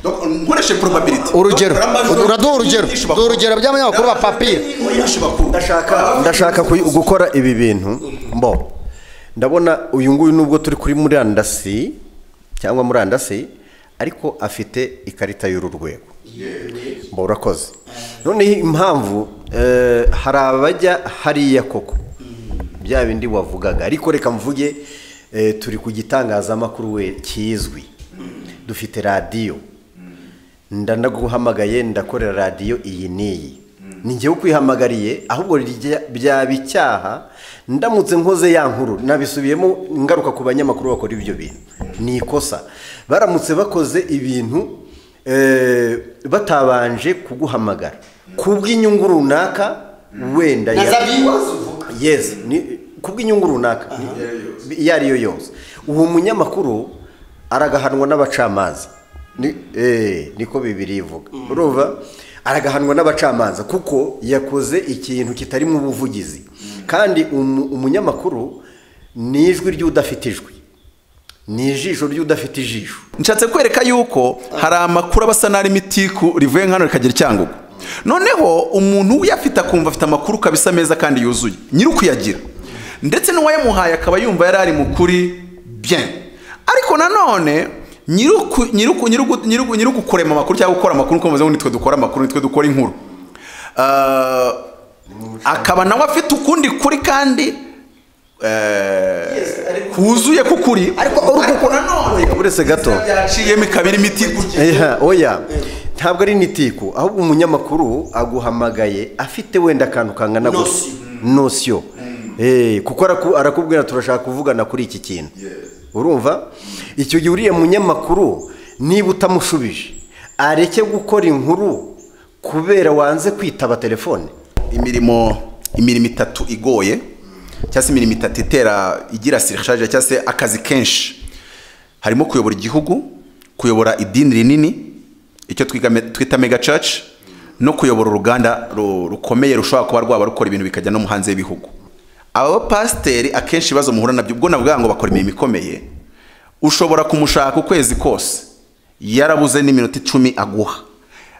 Donc, nkoreshe probability Urugero. Bakora amajwi- Uraduha urugero. nyinshi bakora. Duha urugero by'abanyamakuru bapapira. Nyinshi bakora. ndashaka ndashaka kuy- gukora ibi bintu mbo ndabona uyu nguyu nubwo turi kuri murandasi cyangwa murandasi ariko afite ikarita y'uru rwego mba urakoze noneho impamvu eh, hari abajya hariya koko bya bindi wavugaga ariko reka mvuge eh, turi ku gitangazamakuru we kizwi dufite radiyo ndanaguhamagaye ndakorera radiyo iyi n'iyi ni njyewe ukwihamagariye ahubwo rijya- byaba icyaha ndamutse nkoze ya nkuru nabisubiyemo ngaruka ku banyamakuru bakora ibyo bintu ni ikosa baramutse bakoze ibintu eh, batabanje kuguhamagara kubw'inyungu runaka wenda Na ya- za viewers uvuga. yes ni kubw'inyungu runaka Ni- iyo ari yo yose uwo munyamakuru aragahanwa n'abacamanza Ni- eh, niko bibiri ivuga urumva aragahanwa n'abacamanza kuko yakoze ikintu kitarimo ubuvugizi kandi umu- umunyamakuru ni ijwi ry'udafite ijwi ni ijisho ry'udafite ijisho nshatse kwereka yuko hari amakuru aba asa n'ari mitiku rivuye nkano rikagira icyangugu noneho umuntu uyafite akumva afite amakuru kabisa meza kandi yuzuye nyiri ukuyagira ndetse n'uwayamuhaye akaba yumva yari ari mu kuri bien ariko nanone nyiri uku- nyiri uku- nyiri ugu- nyiri ugu- nyiri ugukorema amakuru cyangwa gukora amakuru kuko bavuze ngo nitwe dukora amakuru nitwe dukora inkuru Ah, akaba nawe afite ukundi kuri kandi eh, kuzuye kukuri ariko nanone uretse gato yaciyemo ikaba irimo imiti Eha, oya ntabwo ari nitiku ahubwo umunyamakuru aguhamagaye afite wenda akantu kangana gusa nosiyo Eh, kuko araku- arakubwira turashaka kuvugana kuri iki kintu urumva icyo gihe uriya munyamakuru niba utamushubije areke gukora inkuru kubera wanze kwitaba telefone imirimo imirimo itatu igoye cyangwa se imirimo itatu itera igira sirishaje cyangwa se akazi kenshi harimo kuyobora igihugu kuyobora idini rinini icyo twiga me- twita mega church no kuyobora uruganda ru- rukomeye rushobora kuba rwaba rukora ibintu bikajya no mu hanze y'ibihugu abo pasiteri akenshi ibibazo muhura nabyo ubwo navuga ngo bakora imirimo ikomeye ushobora kumushaka ukwezi kose yarabuze n'iminota icumi aguha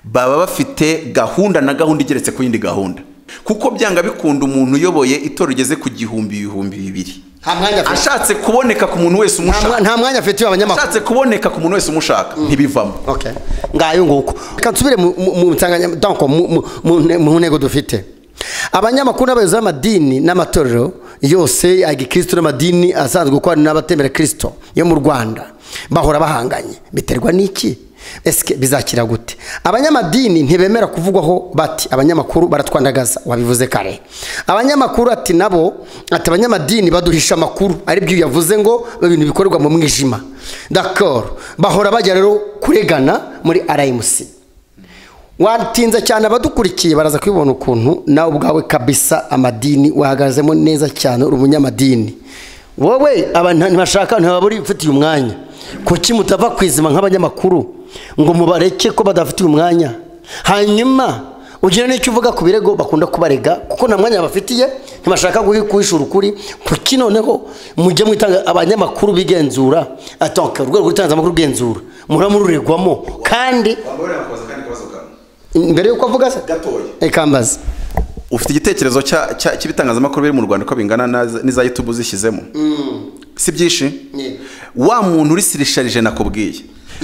baba bafite gahunda na gahunda igeretse ku yindi gahunda kuko byanga bikunda umuntu uyoboye itorero rigeze ku gihumbi ibihumbi bibiri nta mwanya afite ashatse kuboneka ku muntu wese Nta mwa- umushaka nta mwanya afitiye abanyamakuru ashatse kuboneka ku muntu wese umushaka ntibivamo okay ngayo nguko reka nsubire mu- mu- mu nsanganya- donc, mu- mu- mu nte- mu ntego dufite abanyamakuru n'abayobozi b'amadini n'amatorero yose agikristo n'amadini asanzwe gukorana n'abatemera kristo yo mu rwanda bahora bahanganye biterwa n'iki esike bizakira gute abanyamadini ntibemera kuvugwaho bati abanyamakuru baratwandagaza wabivuze kare abanyamakuru ati nabo ati abanyamadini baduhisha amakuru aribyo yavuze ngo ibintu bikorerwa mu mwijima dakoro bahora bajya rero kuregana muri rmc watinza cyane abadukurikiye baraza kubibona ukuntu nawe ubwawe kabisa amadini wahagazemo neza cyane uri umunyamadini wowe abantu ntibashaka ntibabura ufitiye umwanya kuki mutava ku izima nk'abanyamakuru ngo mubareke ko badafitiye umwanya hanyuma ugira n'icyo uvuga ku birego bakunda kubarega kuko nta mwanya bafitiye ntibashaka guhi- guhishura ukuri kuki noneho mujye mwitanga abanyamakuru bigenzura atonka urwego rw'itangazamakuru rugenzura muhora mururegwamo kandi mbere y'uko avuga se Gatoya. ikambaza ufite igitekerezo cya- cya- cy'ibitangazamakuru biri mu rwanda uko bingana na za- n'iza yutubu zishyizemo si byinshi Ni. wa muntu uri sirisharije nakubwiye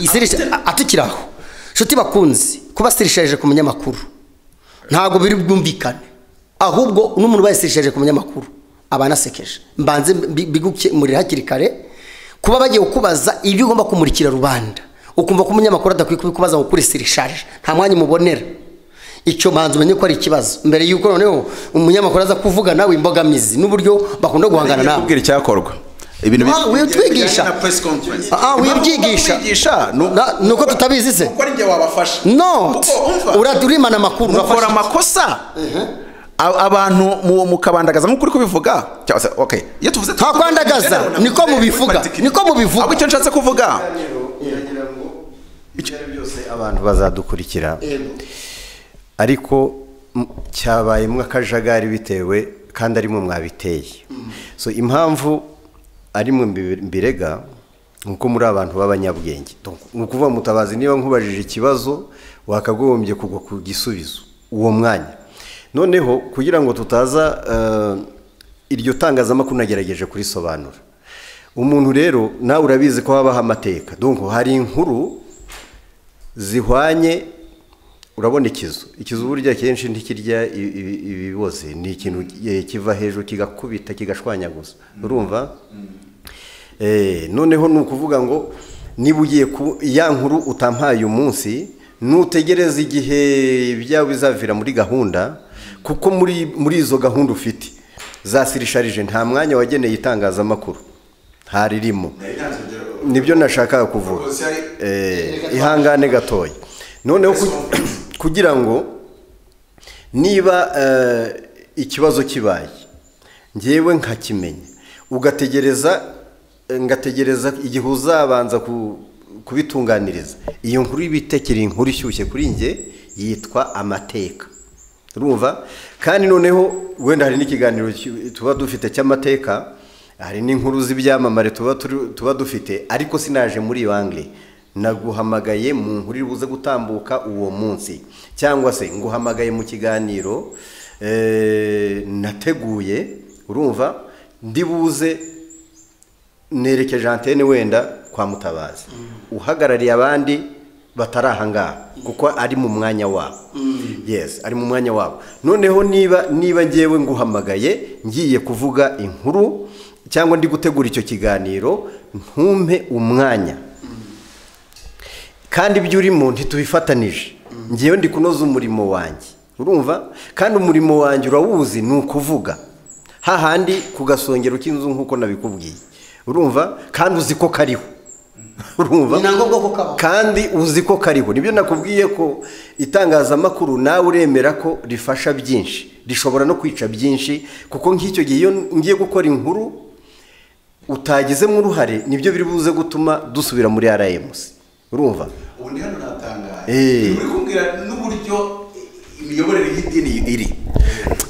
isirisha atukira aho nshuti bakunze kuba sirisharije ku munyamakuru ntabwo biri bwumvikane ahubwo n'umuntu ubaye sirisharije ku munyamakuru aba anasekeje mbanze mbi- mbigukemurire hakiri kare kuba bagiye kukubaza ibyo ugomba kumurikira rubanda ukumva ko umunyamakuru adakwiye kubikubaza ngo kuri sirisharije nta mwanya umubonera icyo manzi umenye ko ari ikibazo mbere y'uko noneho umunyamakuru aza kuvuga nawe imbogamizi n'uburyo bakunda guhangana nawe kubwira icyakorwa ibintu Ah, bi- witwigisha. bijyanye na press conference. Ah, ah, wibyigisha. Wibyigisha, nu- Na- ni uko tutabizi se. Kuko ari njye wabafasha not Kuko umva, Ura- urimana amakuru mukora urafasha amakosa A- abantu mu- mukabandagaza nk'uko uri kubivuga cyangwa se okay iyo tuvuze Nta kwandagaza, niko mubivuga, niko mubivuga. ahubwo icyo nshatse kuvuga ibyo ari byose abantu bazadukurikira ariko m- cyabayemo akajagari bitewe kandi arimwe mwabiteye so impamvu arimwe mbi- mbirega ni uko muri abantu b'abanyabwenge Donc, ni ukuvuga mutabazi niba nkubajije ikibazo wakagombye kugwa ku gisubizo uwo mwanya noneho kugira ngo tutaza eh, iryo tangazamakuru nagerageje kurisobanura umuntu rero nawe urabizi ko habaho amateka donc hari inkuru zihwanye urabona ikizu ikizu burya kenshi ntikirya i- i- ibiboze ni ikintu eh, kiva hejuru kigakubita kigashwanyaguza urumva Eh, noneho ni ukuvuga ngo niba ugiye ku ya nkuru utampaye umunsi nutegereza igihe byawe bizavira muri gahunda kuko muri muri izo gahunda ufite zasirisharije nta mwanya wageneye itangazamakuru ntaririmo nibyo nashakaga kuvuga Eh, ihangane gatoya noneho ku- kugira ngo niba eh, ikibazo kibaye ngewe nkakimenya ugategereza ngategereza igihe uzabanza ku- kubitunganiriza iyo nkuru y'ibitekeri inkuru ishyushye kuri nge yitwa amateka urumva kandi noneho wenda hari n'ikiganiro ki- tuba dufite cy'amateka hari n'inkuru z'ibyamamare tuba turi- tuba dufite ariko sinaje muri bangire naguhamagaye mu nkuru iri buze gutambuka uwo munsi cyangwa se nguhamagaye mu kiganiro eh, nateguye urumva ndibuze nerekeje antene wenda kwa mutabazi uhagarariye abandi batari aha ngaha kuko ari mu mwanya wabo yes ari mu mwanya wabo noneho niba niba ngewe nguhamagaye ngiye kuvuga inkuru cyangwa ndi gutegura icyo kiganiro ntumpe umwanya kandi ibyo urimo ntitubifatanije ngewe ndi kunoza umurimo wanjye urumva kandi umurimo wanjye urawuzi ni ukuvuga hahandi ku gasongero k'inzu nk'uko nabikubwiye urumva kandi uzi ko kariho urumva Ni na ngombwa ko kabaho. kandi uzi ko kariho nibyo nakubwiye ko itangazamakuru nawe uremera ko rifasha byinshi rishobora no kwica byinshi kuko nk'icyo gihe iyo ngiye gukora inkuru utagizemo uruhare nibyo biri buze gutuma dusubira muri rms urumva ubu ni hano natangaye Eh. uri kumbwira n'uburyo imiyoborere y'idini iri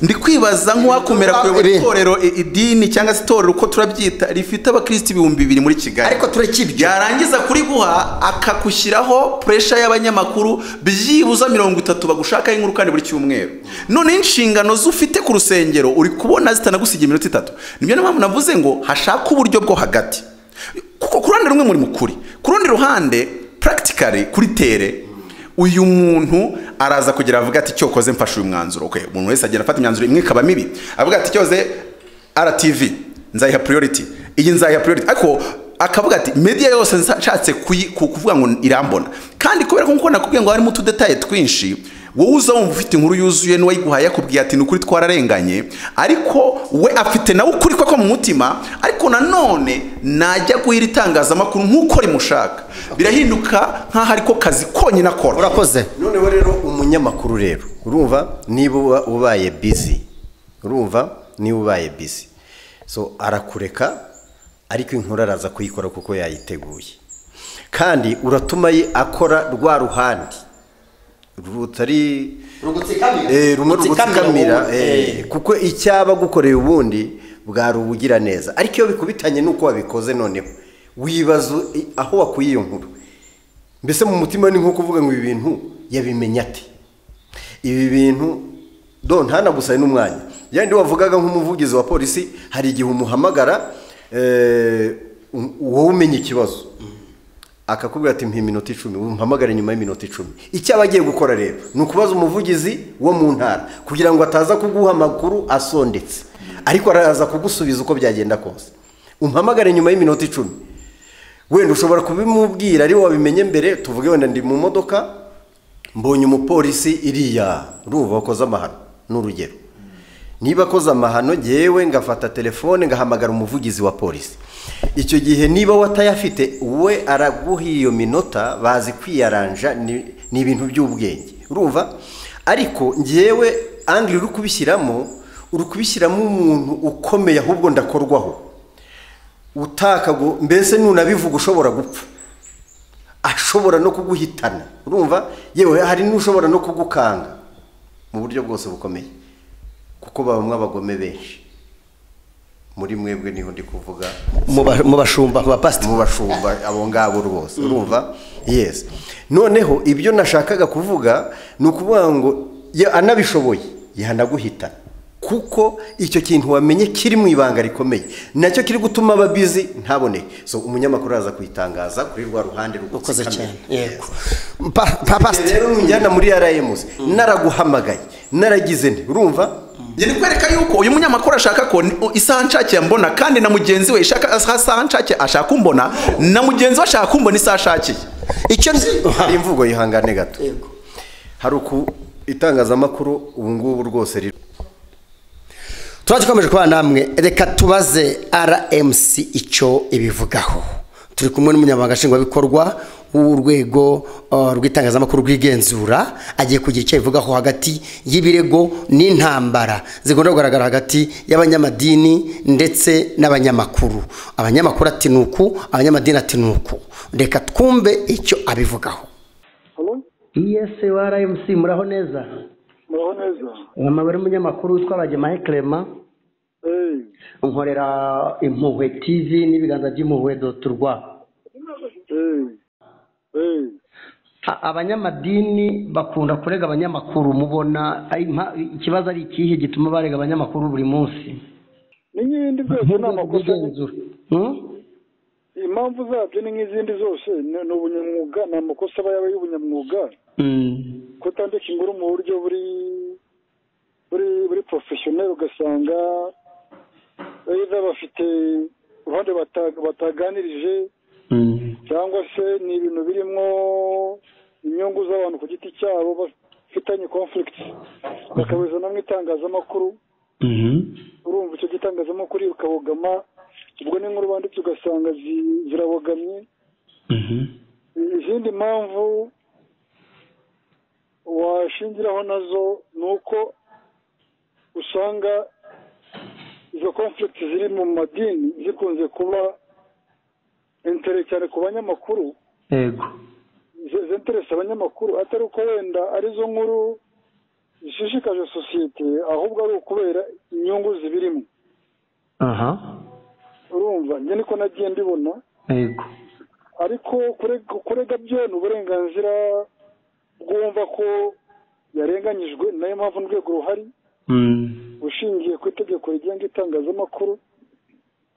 ndi kwibaza nk'uwakumira kuyobora Iri. itorero i- idini cyangwa se itorero uko turabyita rifite abakirisitu ibihumbi bibiri muri kigali Ariko tureke ibyo. yarangiza kuriguha akagushyiraho puresha y'abanyamakuru byibuze mirongo itatu bagushakaho inkuru kandi buri cyumweru noneho inshingano z'ufite ku rusengero uri kubona zitanagusiga iminota itatu nibyo niyo mpamvu navuze ngo hashake uburyo bwo hagati kuko ku ruhande rumwe muri mukuri ku rundi ruhande practically kuri tere uyu muntu araza kugera avuga ati icyo koze mfashe uyu mwanzuro okay, umuntu wese agenda afata imyanzuro imwe ikaba mibi avuga ati cyoze RTV nzayiha priority iyi nzayiha priority ariko akavuga ati media yose nshatse kuyi- ku- kuvuga ngo irambona kandi kubera ko nk'uko nakubwiye ngo harimo utudetaye twinshi wowe uza wumva ufite inkuru yuzuye n'uwayiguhaye akubwiye ati ni ukuri twararenganye ariko we afite nawe ukuri kwe ko mu mutima ariko nanone najya guha iri tangazamakuru nk'uko rimushaka birahinduka nk'aho ariko kazi konyine akora urakoze noneho rero umunyamakuru rero urumva niba uba- ubaye bizi urumva niba ubaye bizi so arakureka ariko inkuru araza kuyikora kuko yayiteguye kandi uratuma ye akora rwa ruhande rutari Rugutsikamira. Eh, rumwe rugutsikamira eh, wowe. kuko icyaba agukoreye ubundi bwari ubugira neza ariko iyo bikubitanye n'uko wabikoze noneho wibaza i- aho wakuye iyo nkuru mbese mu mutima ni nko kuvuga ngo ibi bintu yabimenya ate ibi bintu do ntanagusaye n'umwanya yandi wavugaga nk'umuvugizi wa polisi hari igihe umuhamagara eh, u- wowe umenya ikibazo akakubwira ati mpa iminota icumi umpamagare nyuma y'iminota icumi icyo aba agiye gukora rero ni ukubaza umuvugizi wo mu ntara kugira ngo ataza kuguha amakuru asondetse ariko araza kugusubiza uko byagenda kose umpamagare nyuma y'iminota icumi wenda ushobora kubimubwira ari wowe wabimenye mbere tuvuge wenda ndi mu modoka mbonye umupolisi iriya urumva wakoze amahano ni urugero niba akoze amahano ngewe ngafata telefone ngahamagara umuvugizi wa polisi icyo gihe niba watayafite we araguha iyo minota bazi kwiyaranja ni ni ibintu by'ubwenge urumva ariko ngewe angire uri kubishyiramo uri kubishyiramo umuntu ukomeye ahubwo ndakorwaho utakago mbese nunabivuga ushobora gupfa ashobora no kuguhitana urumva yewe hari n'ushobora no kugukanga mu buryo bwose bukomeye kuko babamo abagome benshi muri mwebwe niho ndi kuvuga mu ba- mu bashumba mu bapasiteri mu bashumba abo ngabo rwose urumva yes noneho ibyo nashakaga kuvuga ni ukuvuga ngo ye- anabishoboye yanaguhitana kuko icyo kintu wamenye kiri mu ibanga rikomeye nacyo kiri gutuma aba bizi ntaboneke so umunyamakuru araza kuyitangaza kuri rwa ruhande ukoze cyane yego yego Pa- pa- pasiteri rero njyana muri arayimuzi naraguhamagaye naragize nti urumva ngeni kwereka yuko uyu munyamakuru ashaka ko ni- isaha nshakira mbona kandi na mugenzi we ishaka isaha nshakira ashaka kumbona na mugenzi we ashaka kumbona isaha ashakiye icyo nzi hari imvugo yihangane gato hari uku itangazamakuru ubu ngubu rwose riri tuba dukomeje kubana namwe reka tubaze rmc icyo ibivugaho turi kumwe n'umunyamabanga nshingwabikorwa w'urwego uh, rw'itangazamakuru rwigenzura agiye kugira icyo abivugaho hagati y'ibirego n'intambara zigomba kugaragara hagati y'abanyamadini ndetse n'abanyamakuru abanyamakuru ati ni uku abanyamadini ati ni uku reka twumve icyo abivugaho Halo? ese wa rmc muraho neza Muraho neza. amabare y'umunyamakuru witwa bagemahe clement Eh, nkorera impuhwe tv n'ibiganza by'impuhwe doti rwa eh, eh. A- abanyamadini bakunda kurega abanyamakuru mubona ai- mpa- ikibazo ari ikihe gituma barega abanyamakuru buri munsi Ni nk'ibindi byose ni amakosa. Ubwigenzura. Hmm? Impamvu zabyo ni nk'izindi zose. Ni ni ubunyamwuga, ni amakosa aba yaba y'ubunyamwuga. Mm. Kutandika inkuru mu buryo buri buri buri professionel ugasanga either bafite uruhande bata- bataganirije Mm. cyangwa se ni ibintu birimo inyungu z'abantu ku giti cyabo bafitanye conflict bakabizana mu itangazamakuru Mhm. urumva icyo gitangazamakuru ukabogama ubwo n'inkuru banditse ugasanga zi- zirabogamye Mhm. izindi mpamvu washingiraho nazo ni uko usanga izo conflict ziri mu madini zikunze kuba intere cyane ku banyamakuru yego ze- zinteresa abanyamakuru atari uko wenda arizo nkuru zishishikaje sosiyete ahubwo ari ukubera inyungu zibirimo aha urumva njye niko nagiye mbibona yego ariko kurega kurega byo ni uburenganzira bwumva ko yarenganyijwe ni nayo mpamvu n'urwego ruhari Mm. bushingiye ku itegeko rigenga itangazamakuru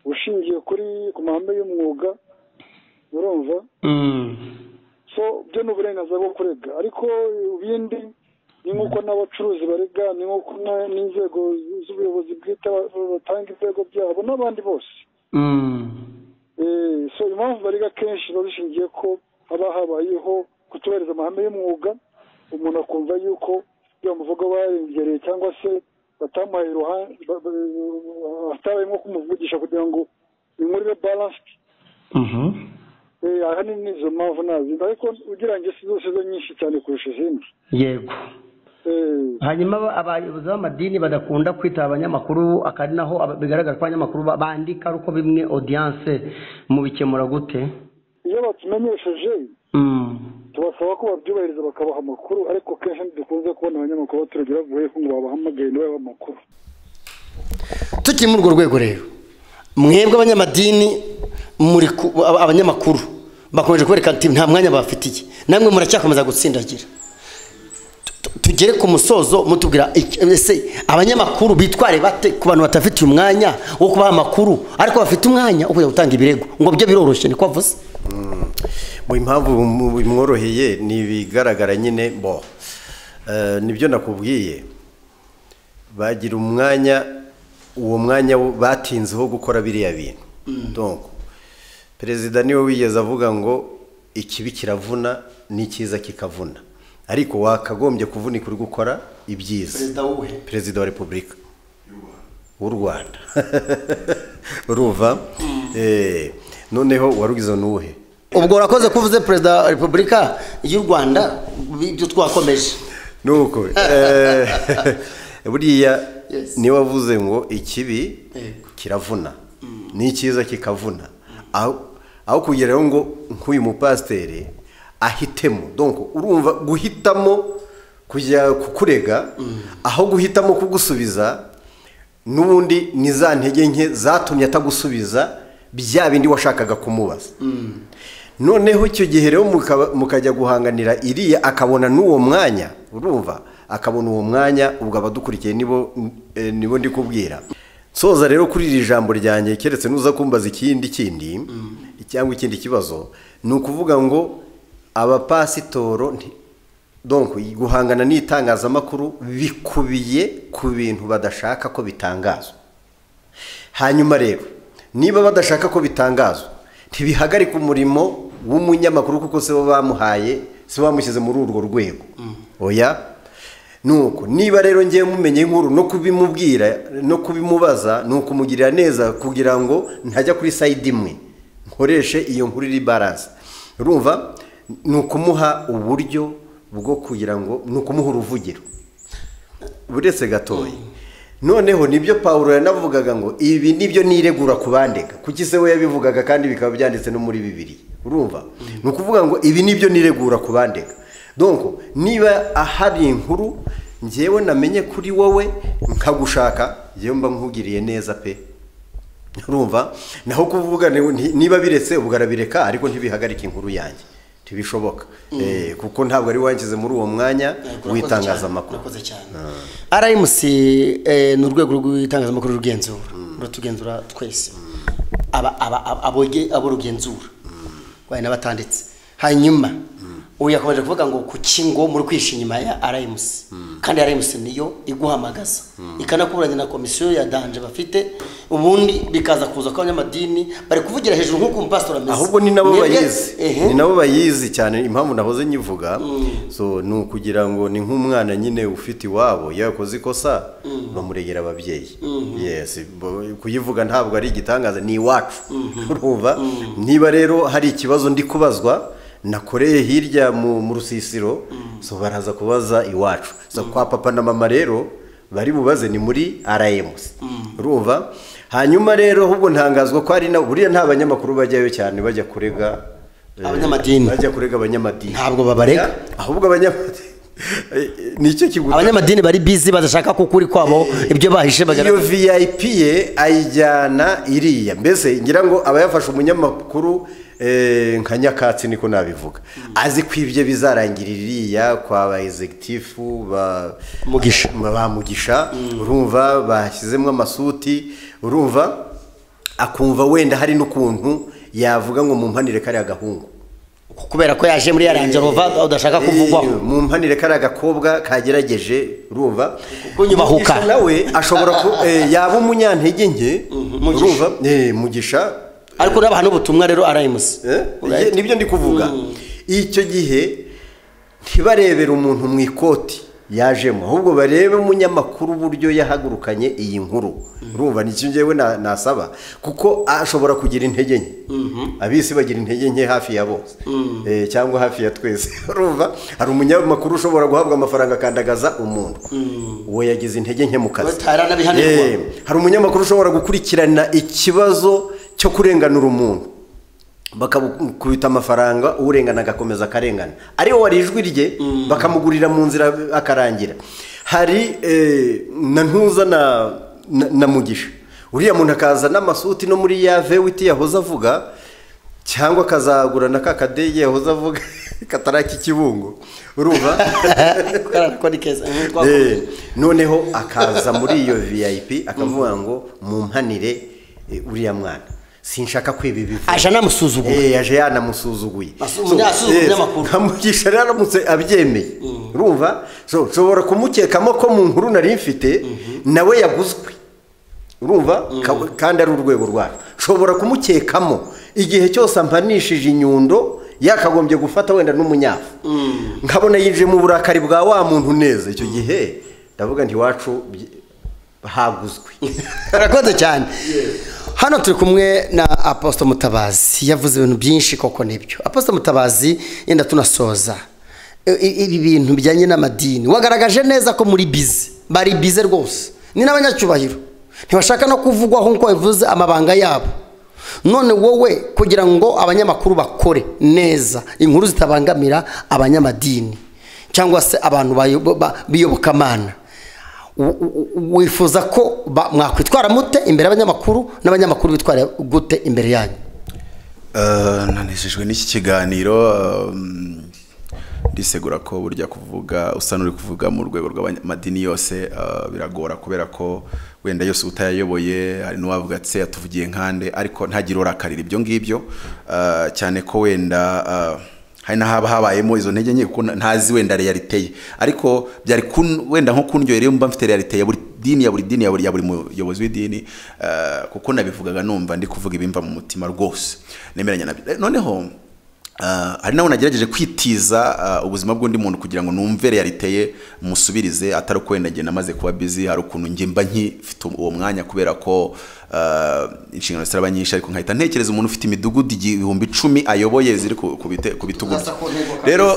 bushingiye kuri ku mahame y'umwuga urumva Mm. so byo ni uburenganzira bwo kurega ariko ibindi ni nk'uko n'abacuruzi barega ni nk'uko na- n'inzego z'ubuyobozi bwite ba- batanga ibirego byabo n'abandi bose Mm. Eh, so impamvu bariga kenshi biba bishingiye ko haba habayeho kutubahiriza amahame y'umwuga umuntu akumva yuko ibyo bamuvuga barengereye cyangwa se batamuhaye iruhande ba- ba- hatabaye nko kumuvugisha kugira ngo inkuru ibe balanced Mhm. Eh, ahanini ni izo mpamvu nazindi ariko ugereranyije si zose zo nyinshi cyane kurusha izindi yego Eh, hanyuma aba- abayobozi b'amadini badakunda kwitaba abanyamakuru akari naho aba- bigaragara ko abanyamakuru ba- bandika ari uko bimwe odiyanse mubikemura gute iyo batumenyesheje Mm. tubasaba ko babyubahiriza bakabaha amakuru ariko kenshi ntidukunze kubona abanyamakuru baturage bavuye ko ngo babahamagaye ntibahe amakuru tukiri muri urwo rwego rero mwebwe abanyamadini muri ku- aba- abanyamakuru bakomeje kwereka ati nta mwanya bafitiye namwe muracyakomeza gutsindagira Tu- tu- tugere ku musozo mutubwira iki- ese abanyamakuru bitware bate ku bantu batafitiye umwanya wo kubaha amakuru ariko bafite umwanya wo kujya gutanga ibirego ngo byo biroroshye niko avuze mu impamvu mu- bimworoheye ni ibigaragara nyine bo Eh, nibyo nakubwiye bagira umwanya uwo mwanya wo- batinzeho gukora biriya bintu donc perezida niwe wigeze avuga ngo ikibi kiravuna n'icyiza kikavuna ariko wakagombye kuvunika uri gukora ibyiza perezida wa repubulika w'u rwanda uruva Eh, noneho warugize n'uwuhe ubwo urakoze ko uvuze perezida wa repubulika y'u rwanda ibyo twakomeje nuko eh, buriya niwe wavuze ngo ikibi Yego. kiravuna n'icyiza kikavuna aho aho kugeraho ngo nk'uyu mupasiteri ahitemo donc urumva guhitamo kujya kukurega aho guhitamo kugusubiza n'ubundi ni za ntege nke zatumye atagusubiza bya bindi washakaga kumubaza noneho icyo gihe rero mukaba- mukajya guhanganira iriya akabona n'uwo mwanya urumva akabona uwo mwanya ubwo abadukurikiye nibo eh, nibo ndi kubwira soza rero kuri iri jambo ryanjye keretse nuza kumbaza ikindi kindi cyangwa ikindi kibazo ni ukuvuga ngo abapasitoro nti- donc guhangana n'itangazamakuru bikubiye ku bintu badashaka ko bitangazwa hanyuma rero niba badashaka ko bitangazwa ntibihagarika umurimo w'umunyamakuru kuko si bo bamuhaye si bo bamushyize muri urwo rwego oya ni uko niba rero ngewe mumenye inkuru no kubimubwira no kubimubaza ni ukumugirira neza kugira ngo ntajya kuri sayidi imwe nkoreshe iyo nkuru iri baranse urumva ni ukumuha uburyo bwo kugira ngo ni ukumuha uruvugiro buretse gatoya noneho nibyo pawulo yanavugaga ngo ibi nibyo niregura ku bandega kuki se we yabivugaga kandi bikaba byanditse no muri bibiri urumva ni ukuvuga ngo ibi nibyo niregura ku bandega donc niba ahari inkuru ngewe namenye kuri wowe nkagushaka ngewe mba nkugiriye neza pe urumva naho kuvuga ni- ni- niba biretse ubwo arabireka ariko ntibihagarike inkuru yanjye ntibishoboka Eh, kuko ntabwo ari wangize muri uwo mwanya w'itangazamakuru urakoze cyane rmc eh, ni urwego rw'itangazamakuru rugenzura rutugenzura twese aba- aba- aba- aboge- abo rugenzura wayi n'abatanditse hanyuma ubu yakomeje kuvuga ngo ku kingo muri kwisha inyuma ya rmc kandi rmc niyo iguhamagaza ikanakuburanya na komisiyo ya danje bafite ubundi bikaza kuza ko abanyamadini bari kuvugira hejuru nk'uko umupasitori ameze ahubwo ni nabo Mwebwe- bayizi Ehe. ni nabo bayizi cyane impamvu nahoze nyivuga so ni ukugira ngo ni nk'umwana nyine ufite iwabo iyo yakoze ikosa bamuregera ababyeyi yes bo- kuyivuga ntabwo ari igitangaza ni iwacu urumva niba rero hari ikibazo ndi kubazwa nakoreye hirya mu mu rusisiro so baraza kubaza iwacu so kwa papa na mama rero bari bubaze ni muri RMC urumva hanyuma rero ahubwo ntangazwa ko ari nabo buriya nta banyamakuru bajyayo cyane bajya kurega eh, Abanyamadini. bajya kurega abanyamadini Ntabwo babarega. ahubwo abanyamadini nicyo kiguta abanyamadini bari bizi badashaka ko ukuri kwabo ibyo bahishe iyo bagaragaza vip ye ayijyana iriya mbese ngira ngo aba yafashe umunyamakuru eh, nka nyakatsi niko nabivuga azi ko ibyo bizarangira iriya kwa ba executive ba Mugisha. ba- ba mugisha urumva bashyizemo amasuti urumva akumva wenda hari n'ukuntu yavuga ngo mumpanire kariya gahungu kubera ko yaje muri ya rangerova udashaka kuvugwaho Eh, mu mpanire kariya gakobwa kagerageje urumva kunyubahuka. Mugisha nawe ashobora ku eh, yaba umunyantege nke Mugisha. urumva eh, mugisha ariko urabaha n'ubutumwa rero arayimusi eh, iye- nibyo ndi kuvuga icyo gihe ntibarebere umuntu mu ikoti yajemo ahubwo barebe umunyamakuru uburyo yahagurukanye iyi nkuru urumva nicyo njyewe na- nasaba kuko ashobora kugira intege nke abisi bagira intege nke hafi ya bose Eh, cyangwa hafi ya twese urumva hari umunyamakuru ushobora guhabwa amafaranga akandagaza umuntu uwo yagize intege nke mu kazi Batari anabihanirwa. Eh, hari umunyamakuru ushobora gukurikirana ikibazo cyo kurenganura umuntu bakakubita amafaranga urengana agakomeza akarengana ariwe wari ijwi rye bakamugurira mu nzira akarangira hari eh, na ntuza na, na, na mugisha uriya muntu akaza n'amasuti no muri ya vewiti yahoze avuga cyangwa akazagura na ka kadege yahoze avuga kataraki kibungo urumva ko ni keza eh, twakomeje. Eh, noneho akaza muri iyo vip akavuga ngo mumpanire eh, uriya mwana sinshaka kwiba ibivu aje anamusuzugura Eh, yaje yanamusuzuguye Asu- umuntu yasuzuguye yes, umunyamakuru. nkamugisha rero aramutse abyemeye urumva So, nshobora kumukekamo ko mu nkuru nari mfite nawe yaguzwe urumva Ka- kandi ari urwego rwacu nshobora kumukekamo igihe cyose ampanishije inyundo yakagombye gufata wenda n'umunyafu nkabona yinjiye mu burakari bwa wa muntu neza icyo gihe ndavuga nti iwacu bye- haguzwe urakoze cyane hano turi kumwe na apostle mutabazi yavuze ibintu byinshi koko nibyo apostle mutabazi yenda tunasoza I- i- ibi bintu bijyanye n'amadini wagaragaje neza ko muri bize bari bize rwose ni n'abanyacyubahiro ntibashaka no kuvugwaho nk'uko bivuze amabanga yabo none wowe kugira ngo abanyamakuru bakore neza inkuru zitabangamira abanyamadini cyangwa se abantu bayo- ba- biyobokamana w- w- wifuza ko ba- mwakwitwara mute imbere y'abanyamakuru n'abanyamakuru bitwara gute imbere yanyu Eh, nanejejwe n'iki kiganiro eh, ndisegura ko burya kuvuga usa n'uri kuvuga mu rwego rw'amadini yose ah, biragora kubera ko wenda yose utayayoboye hari n'uwavuga ati se yatuvugiye nkande ariko ntagire urakarira ibyo ngibyo ah, cyane ko wenda ah, hari n'ahaba habayemo izo ntege nke kuko nta- ntazi wenda realite ye ariko byari kun, wenda nko kundyohera iyo mba mfite realite ya buri dini ya buri dini ya buri, ya buri muyobozi w'idini eh, kuko nabivugaga numva ndi kuvuga ibimva mu mutima rwose nemeranya nabyo Eh, noneho eh, hari nabo nagerageje kwitiza eh, ubuzima bw'undi muntu kugira ngo numve realite ye musubirize atari uko wenda njye namaze kuba busy hari ukuntu njye mba nkifite uwo mwanya kubera ko eh, inshingano zitaba nyinshi ariko nkahita ntekereza umuntu ufite imidugudu igi- ibihumbi icumi ayoboye ziri ku ku bite- ku bitugu bye Tugasa ku ntego kabisa. rero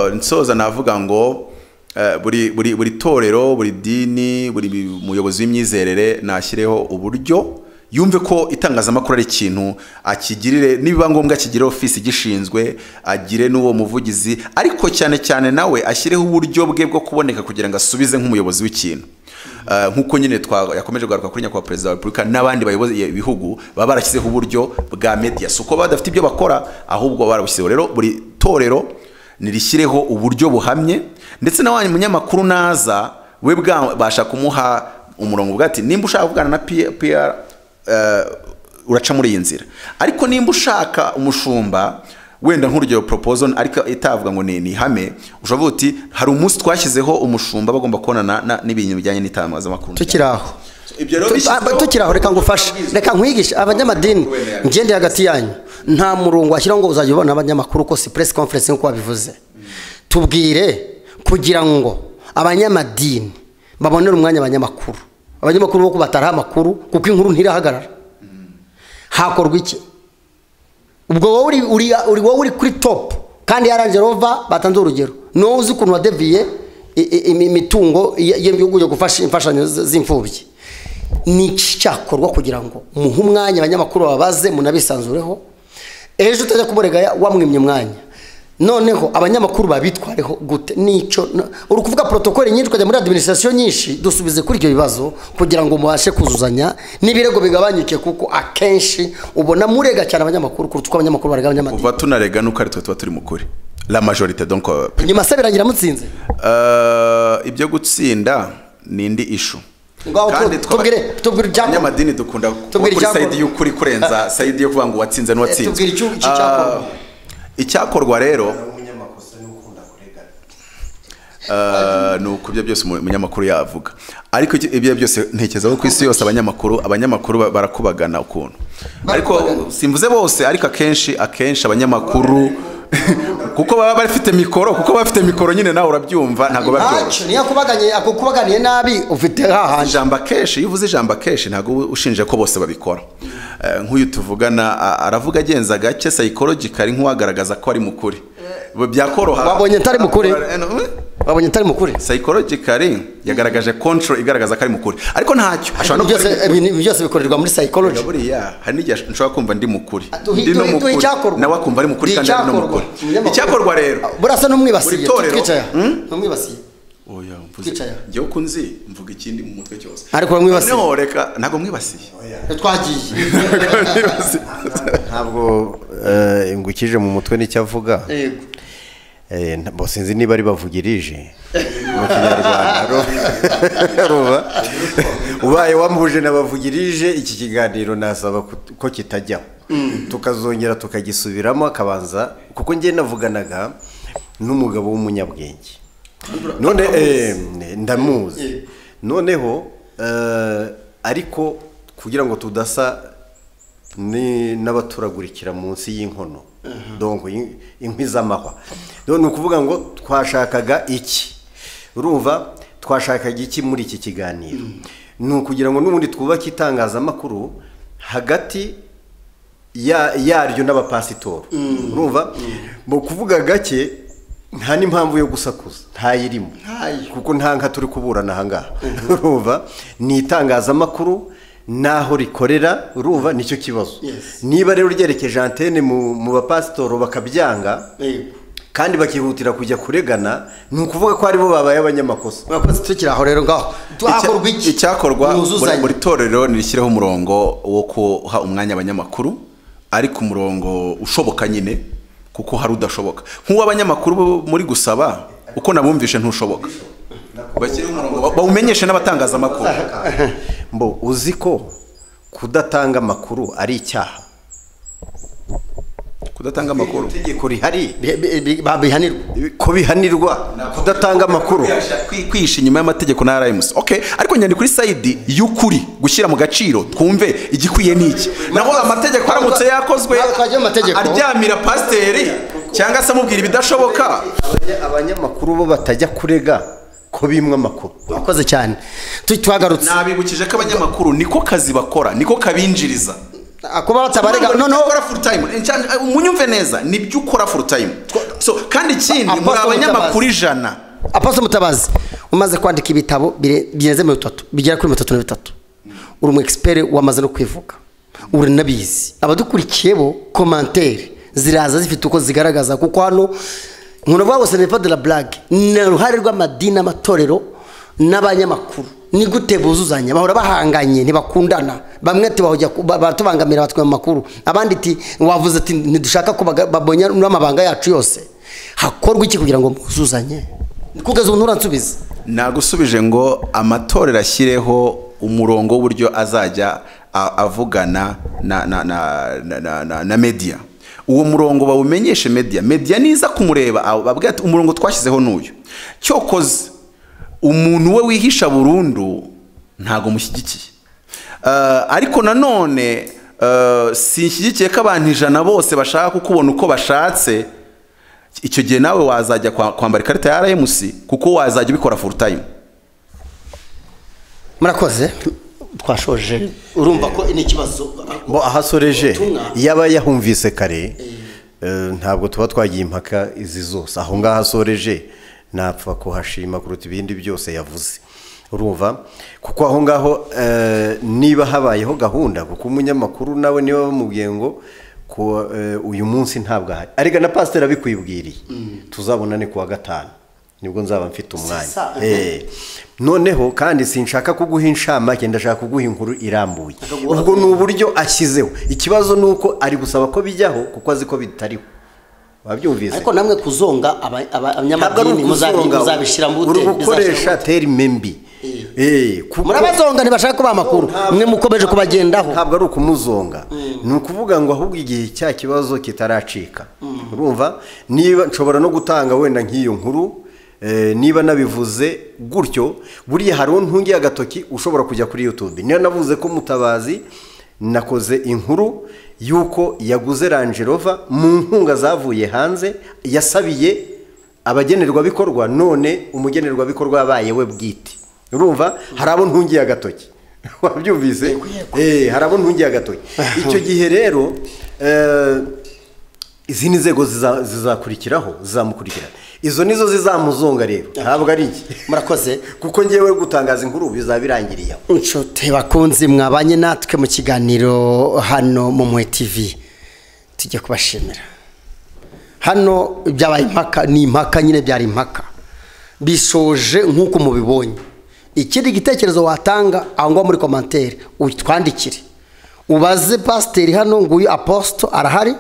eh, nsoza navuga ngo eh, buri buri buri torero buri dini buri muyobozi w'imyizerere nashyireho uburyo yumve ko itangazamakuru ari ikintu akigirire nibiba ngombwa akigire ofisi igishinzwe agire n'uwo muvugizi ariko cyane cyane nawe ashyireho uburyo bwe bwo kuboneka kugira ngo asubize nk'umuyobozi w'ikintu Eh, nk'uko nyine twa- yakomeje kugaruka kuri nyakubahwa perezida wa repubulika n'abandi bayobozi ibihugu baba barashyizeho uburyo bwa media si uko baba badafite ibyo bakora ahubwo barabushyizeho rero buri torero nirishyireho uburyo buhamye ndetse na wa munyamakuru naza we bwabasha kumuha umurongo bwa ati nimba ushaka kuvugana na P- PR eh, uraca muri iyi nzira ariko nimba ushaka umushumba wenda nk'urugero proposal ariko itavuga ngo ni ni ihame ushobora kuvuga uti hari umunsi twashyizeho umushumba bagomba kubonana na- n'ibintu bijyanye n'itangazamakuru tukiri aho Ibyo rero Tu- bishyizeho- aba- tukiri aho reka ngufashe reka nkwigishe abanyamadini Wenda- ngende hagati yanyu nta murongo washyiraho ngo uzajya ubona abanyamakuru ko si press conference nk'uko wabivuze tubwire kugira ngo abanyamadini babonere umwanya abanyamakuru abanyamakuru bo kubataraho amakuru kuko inkuru ntirahagarara hakorwa iki ubwo wowe uri, uri, uri, wowe uri kuri top kandi yaranje rova batanze urugero ni wowe uzi ukuntu wadeviye i- i- imi- imitungo y- y'ibihugu yo gufasha imfashanyo z- z'imfubyi ni iki cyakorwa kugira ngo muhe umwanya abanyamakuru babaze munabisanzureho ejo utajya kuborega wamwimye umwanya noneho abanyamakuru babitwareho gute nico na- uri kuvuga protokole nyinshi ukajya muri administration nyinshi dusubize kuri ibyo bibazo kugira ngo mubashe kuzuzanya n'ibirego bigabanyuke kuko akenshi ubona murega cyane abanyamakuru kuruta uko abanyamakuru barega abanyamadini kuva tunarega nuko ari twe tuba turi mu kuri la majorité donc euh, nyuma se birangira mutsinze eh, ibyo gutsinda ni indi issue Ngaho tu- twa- tubwire- tubwire icyakorwa. abanyamadini dukunda kuba Tubwire kuri icyakorwa. sayidi y'ukuri kurenza sayidi yo kuvuga ngo uwatsinze Eh, n'uwatsinze tubwire icyo- icyo cyakorwa. Eh, icyakorwa rero Eh, ni uko ibyo byose umu- umunyamakuru yavuga ariko iki- ibyo byose ntekereza ko ku isi yose abanyamakuru abanyamakuru ba- barakubagana ukuntu ariko simvuze bose ariko akenshi akenshi abanyamakuru kuko baba bafite mikoro kuko baba bafite mikoro nyine nawe urabyumva ntabwo biba byoroshye ntacyo niyo akubaganye akubaganiye nabi ufite hahanje ijambo akenshi iyo uvuze ijambo akenshi ntabwo uba ushinje ko bose babikora Eh, nk'uyu tuvugana a- aravuga agenza gake psychologically nk'uwagaragaza ko ari mukuri byakoroha Wabonye atari mukuri? wabonye utari mukuri psychologically yagaragaje control igaragaza ko ari mukuri ariko ntacyo ashobora no Ibintu byose- kuba ari- ibintu byose bikorerwa muri psychology buriya hari n'igihe nshobora kumva ndi mukuri Duhi- ndi no duhi- duhi mukuri icyakorwa. nawe akumva ari mukuri Duhi kandi ari no icyakorwa. mukuri Umunyamakuru. icyakorwa rero burasa n'umwibasiye Buri torero- twicaye Hmm? n'umwibasiye oya mvuze Twicaye. njyewe ko nzi mvuga ikindi mu mutwe cyose Ariko uramwibasiye. noneho reka ntabwo mwibasiye twagiye Ntabwo mwibasiye. ntabwo eh, ingukije mu mutwe n'icyo avuga Yego. Eh, nta- bo sinzi niba ari bavugirije mu kinyarwanda ru- ruba ubaye wamuje n'abavugirije iki kiganiro nasaba kut- ko kitajyaho tukazongera tukagisubiramo akabanza kuko njye navuganaga n'umugabo w'umunyabwenge none eh, ndamuzi noneho eh, ariko kugira ngo tudasa ni n'abaturagurikira munsi y'inkono dongo in- inkwi z'amahwa ni ukuvuga ngo twashakaga iki urumva twashakaga iki muri iki kiganiro ni ukugira ngo n'ubundi twubake itangazamakuru hagati ya- yaryo n'abapasitori urumva mu kuvuga gake nta n'impamvu yo gusakuza ntayirimo kuko nta nka turi kuburana ahangaha urumva ni itangazamakuru n'aho rikorera urumva nicyo kibazo Yes. niba rero ryerekeje antene mu mu bapasitoro bakabyanga Yego. kandi bakihutira kujya kuregana ni ukuvuga ko aribo babaye abanyamakosa mwakoze tukiri aho rero ngaho twakorwa Icya- iki icyakorwa buri- mwuzuzanye buri torero nirishyireho umurongo wo kuha umwanya abanyamakuru ariko umurongo ushoboka nyine kuko hari udashoboka nk'uw'abanyamakuru bo muri gusaba uko nabumvishe ntushoboka bashyire umurongo ba- bawumenyeshe n'abatangazamakuru mbo uzi ko kudatanga amakuru ari icyaha kudatanga amakuru itegeko rihari Bi- bi- bi- babihanirwa ko bihanirwa kudatanga amakuru Kwi- kwihisha inyuma y'amategeko na rms ok ariko nyandika kuri sayidi y'ukuri gushyira mu gaciro twumve igikwiye n'iki naho amategeko aramutse yakozwe Ntabwo twajya mu mategeko. aryamira pasiteri cyangwa se amubwira ibidashoboka Abanya- abanyamakuru bo batajya kurega ko bimwe amakuru wakoze cyane Tu- tuhagarutse nabibukije ko abanyamakuru niko kazi bakora niko kabinjiriza Ah, kuba batabarega Ntabwo noneho ukora full time Nca- munyumve neza nibyo ukora full time so kandi ikindi Apostle muri abanyamakuru Mutabazi. ijana apostle mutabazi umaze kwandika ibitabo bire- birenze mirongo itatu bigera kuri mirongo itatu na bitatu uri umu egisiperi wamaze no kwivuga uranabizi abadukurikiye bo komantere ziraza zifite uko zigaragaza kuko hano nkuna bavuga ngo senefa de la blague ni uruhare rw'amadini amatorero n'abanyamakuru ni gute buzuzanya bahora bahanganye ntibakundana bamwe ati bahujya ku- ba- baratubangamira batwe mu makuru abandi ati wavuze ati ntidushaka ko baga- babonya n'amabanga yacu yose hakorwa iki kugira ngo muzuzanye kugeza ubu nturansubize nagusubije ngo amatorero ashyireho umurongo w'uburyo azajya a- avugana na na na na, na, na, na media uwo murongo bawumenyeshe media media niza kumureba abo babwira ati umurongo twashyizeho n'uyu cyokoze umuntu we wihisha burundu ntago mushyigikiye Eh, ariko nanone eh, sinshyigikiye ko abantu ijana bose bashaka kukubona uko bashatse icyo gihe nawe wazajya kwa- kwambara ikarita ya rms kuko wazajya ubikora full time murakoze twashoje urumva ko ni ikibazo bo ahasoreje Ubutumwa. yaba yahumvise kare eh, ntabwo tuba twagiye impaka izi zose aho ngaho asoreje napfa kuhashima kuruta ibindi byose yavuze urumva kuko aho ngaho eh, niba habayeho gahunda kuko umunyamakuru nawe niba bamubwiye ngo ku eh, uyu munsi ntabwo ahari ariko na pasiteri abikwibwiriye tuzabonane kuwa gatanu nibwo nzaba mfite umwanya saa. Eh, noneho kandi sinshaka kuguha inshamake ndashaka kuguha inkuru irambuye ubwo ni uburyo ashyizeho ikibazo ni uko ari gusaba ko bijyaho kuko azi ko bitariho wabyumvise ariko namwe kuzonga aba- aba- abanyamadini muzabi- muzabishyira mu uri bute gukoresha terime mbi Eh, kuko- murabazonga ntibashaka kubaha amakuru mwe mukomeje kubagendaho ntabwo ari ukumuzonga ni ukuvuga ngo ahubwo igihe cya kibazo kitaracika urumva niba nshobora no gutanga wenda nk'iyo nkuru eh, niba nabivuze gutyo buriya hari untungiye agatoki ushobora kujya kuri youtube niba navuze ko mutabazi nakoze inkuru y'uko yaguze Range Rover mu nkunga zavuye hanze yasabiye abagenerwabikorwa none umugenerwabikorwa yabaye we bwite urumva hari abo ntungiye agatoki wabyumvise Eh, hari abo ntungiye agatoki icyo gihe rero eh, izi ni inzego ziza- zizakurikiraho zizamukurikirana izo nizo zizamuzonga rero ntabwo ari iki murakoze kuko ngewe gutangaza inkuru bizaba birangiriye aho inshuti bakunzi mwabanye natwe mu kiganiro hano mu mwe tv tujye kubashimira hano byabaye impaka ni impaka nyine byari impaka bishoje nk'uko mubibonye ikindi gitekerezo watanga aho ngaho muri komantere utwandikire ubaze pasiteri hano nguyu aposito arahari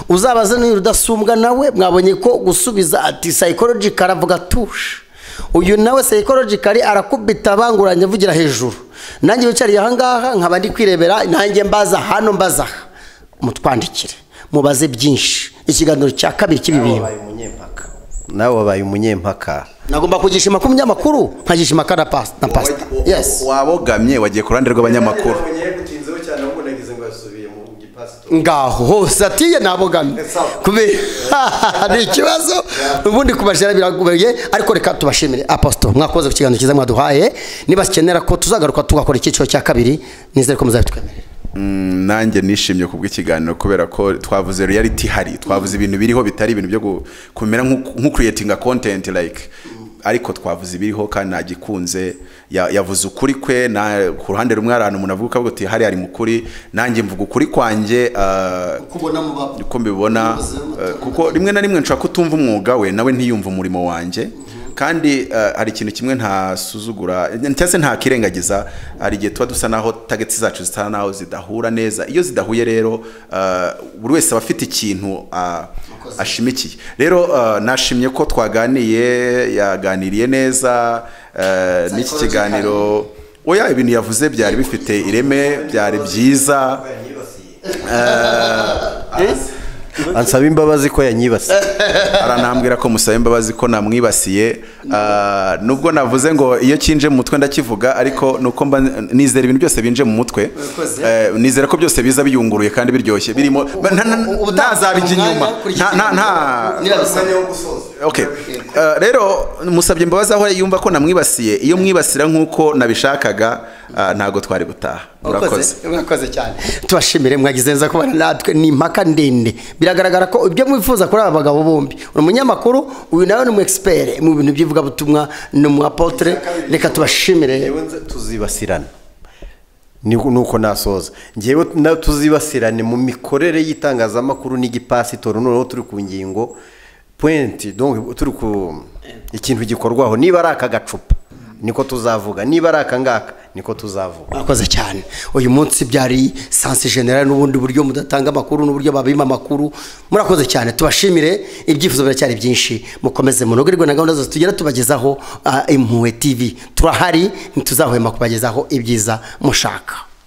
uzabaze n'uyu rudasumbwa nawe mwabonye ko gusubiza ati sayikorojika aravuga tushe uyu nawe sayikorojikari arakubita banguranye avugira hejuru nanjye wicariye ahangaha nkaba ndi kwirebera nanjye mbaza hano mbaza aha mutwandikire mubaze byinshi ikiganiro cya kabiri cy'ibi bintu wabaye umunyempaka nawe wabaye umunyempaka nagomba kugishima ku munyamakuru nkagishima ka na pas- na pasita yes wabogamye wagiye ku ruhande rw'abanyamakuru yagutinzeho cyane ahubwo nagize ngo yasubiye mu gipasito ngaho hose atiye nabogamye Sawa. kubera ni ikibazo ubundi kubashira biragoye ariko reka tubashimire aposito mwakoze ku kiganiro cyiza mwaduhaye nibakenera ko tuzagaruka tugakora icyiciro cya kabiri nizere ko muzabitwemerera Mm, nanjye nishimye ku bw'ikiganiro kubera ko twavuze reality hari twavuze ibintu biriho bitari ibintu byo gu- kumera nk'u- nko creating a content like ariko twavuze ibiriho kandi nagikunze Ya- yavuze ukuri kwe na ku ruhande rumwe hari ahantu umuntu avuga ukavuga uti hariya ari mu kuri nanjye mvuga ukuri kwanjye ah, uko mbibona eh, kuko rimwe na rimwe nshobora kutumva umwuga we nawe ntiyumve umurimo wanjye kandi eh, hari ikintu kimwe ntasuzugura cyangwa se ntakirengagiza hari igihe tuba dusa naho tageti zacu zisa naho zidahura neza iyo zidahuye rero eh, buri wese aba afite ikintu ah, ashimikiye rero eh, nashimye ko twaganiye yaganiriye neza eh, n'iki kiganiro oya ibintu yavuze byari bifite ireme byari byiza ansaba imbabazi ko yanyibasiye aranambwira ko musaba imbabazi ko namwibasiye Ah, nubwo navuze ngo iyo kinje mu mutwe ndakivuga ariko nuko mba nizera ibintu byose binje mu mutwe Urakoze. Eh, nizera ko byose biza biyunguruye kandi biryoshye birimo nta- nta- ubu ntazabijya inyuma Nta- nta- nta Okay. Eh, rero musabye imbabazi aho yumva ko namwibasiye iyo mwibasira nk'uko nabishakaga ah, ntago twari gutaha urakoze murakoze urakoze cyane tubashimire mwagize neza kubana natwe ni impaka ndende biragaragara ko ibyo mwifuza kuri aba bagabo bombi uri umunyamakuru uyu nawe ni umu expert mu bintu by'ivugabutumwa ni umu apotre reka tubashimire Njyewe nze tuzibasirana ni uko nasoza ngewe na- tuzibasirane mu mikorere y'itangazamakuru n'igipasitori noneho turi ku ngingo point donc turi ku ikintu gikorwaho niba ari aka gacupa niko tuzavuga niba ari aka ngaka niko tuzavuga mwakoze cyane uyu munsi byari sansi generale n'ubundi buryo mudatanga amakuru n'uburyo babima amakuru murakoze cyane tubashimire ibyifuzo biracyari byinshi mukomeze munogerwe na gahunda zose tugera tubagezaho ah, impuhwe tv turahari ntituzahwema kubagezaho ibyiza mushaka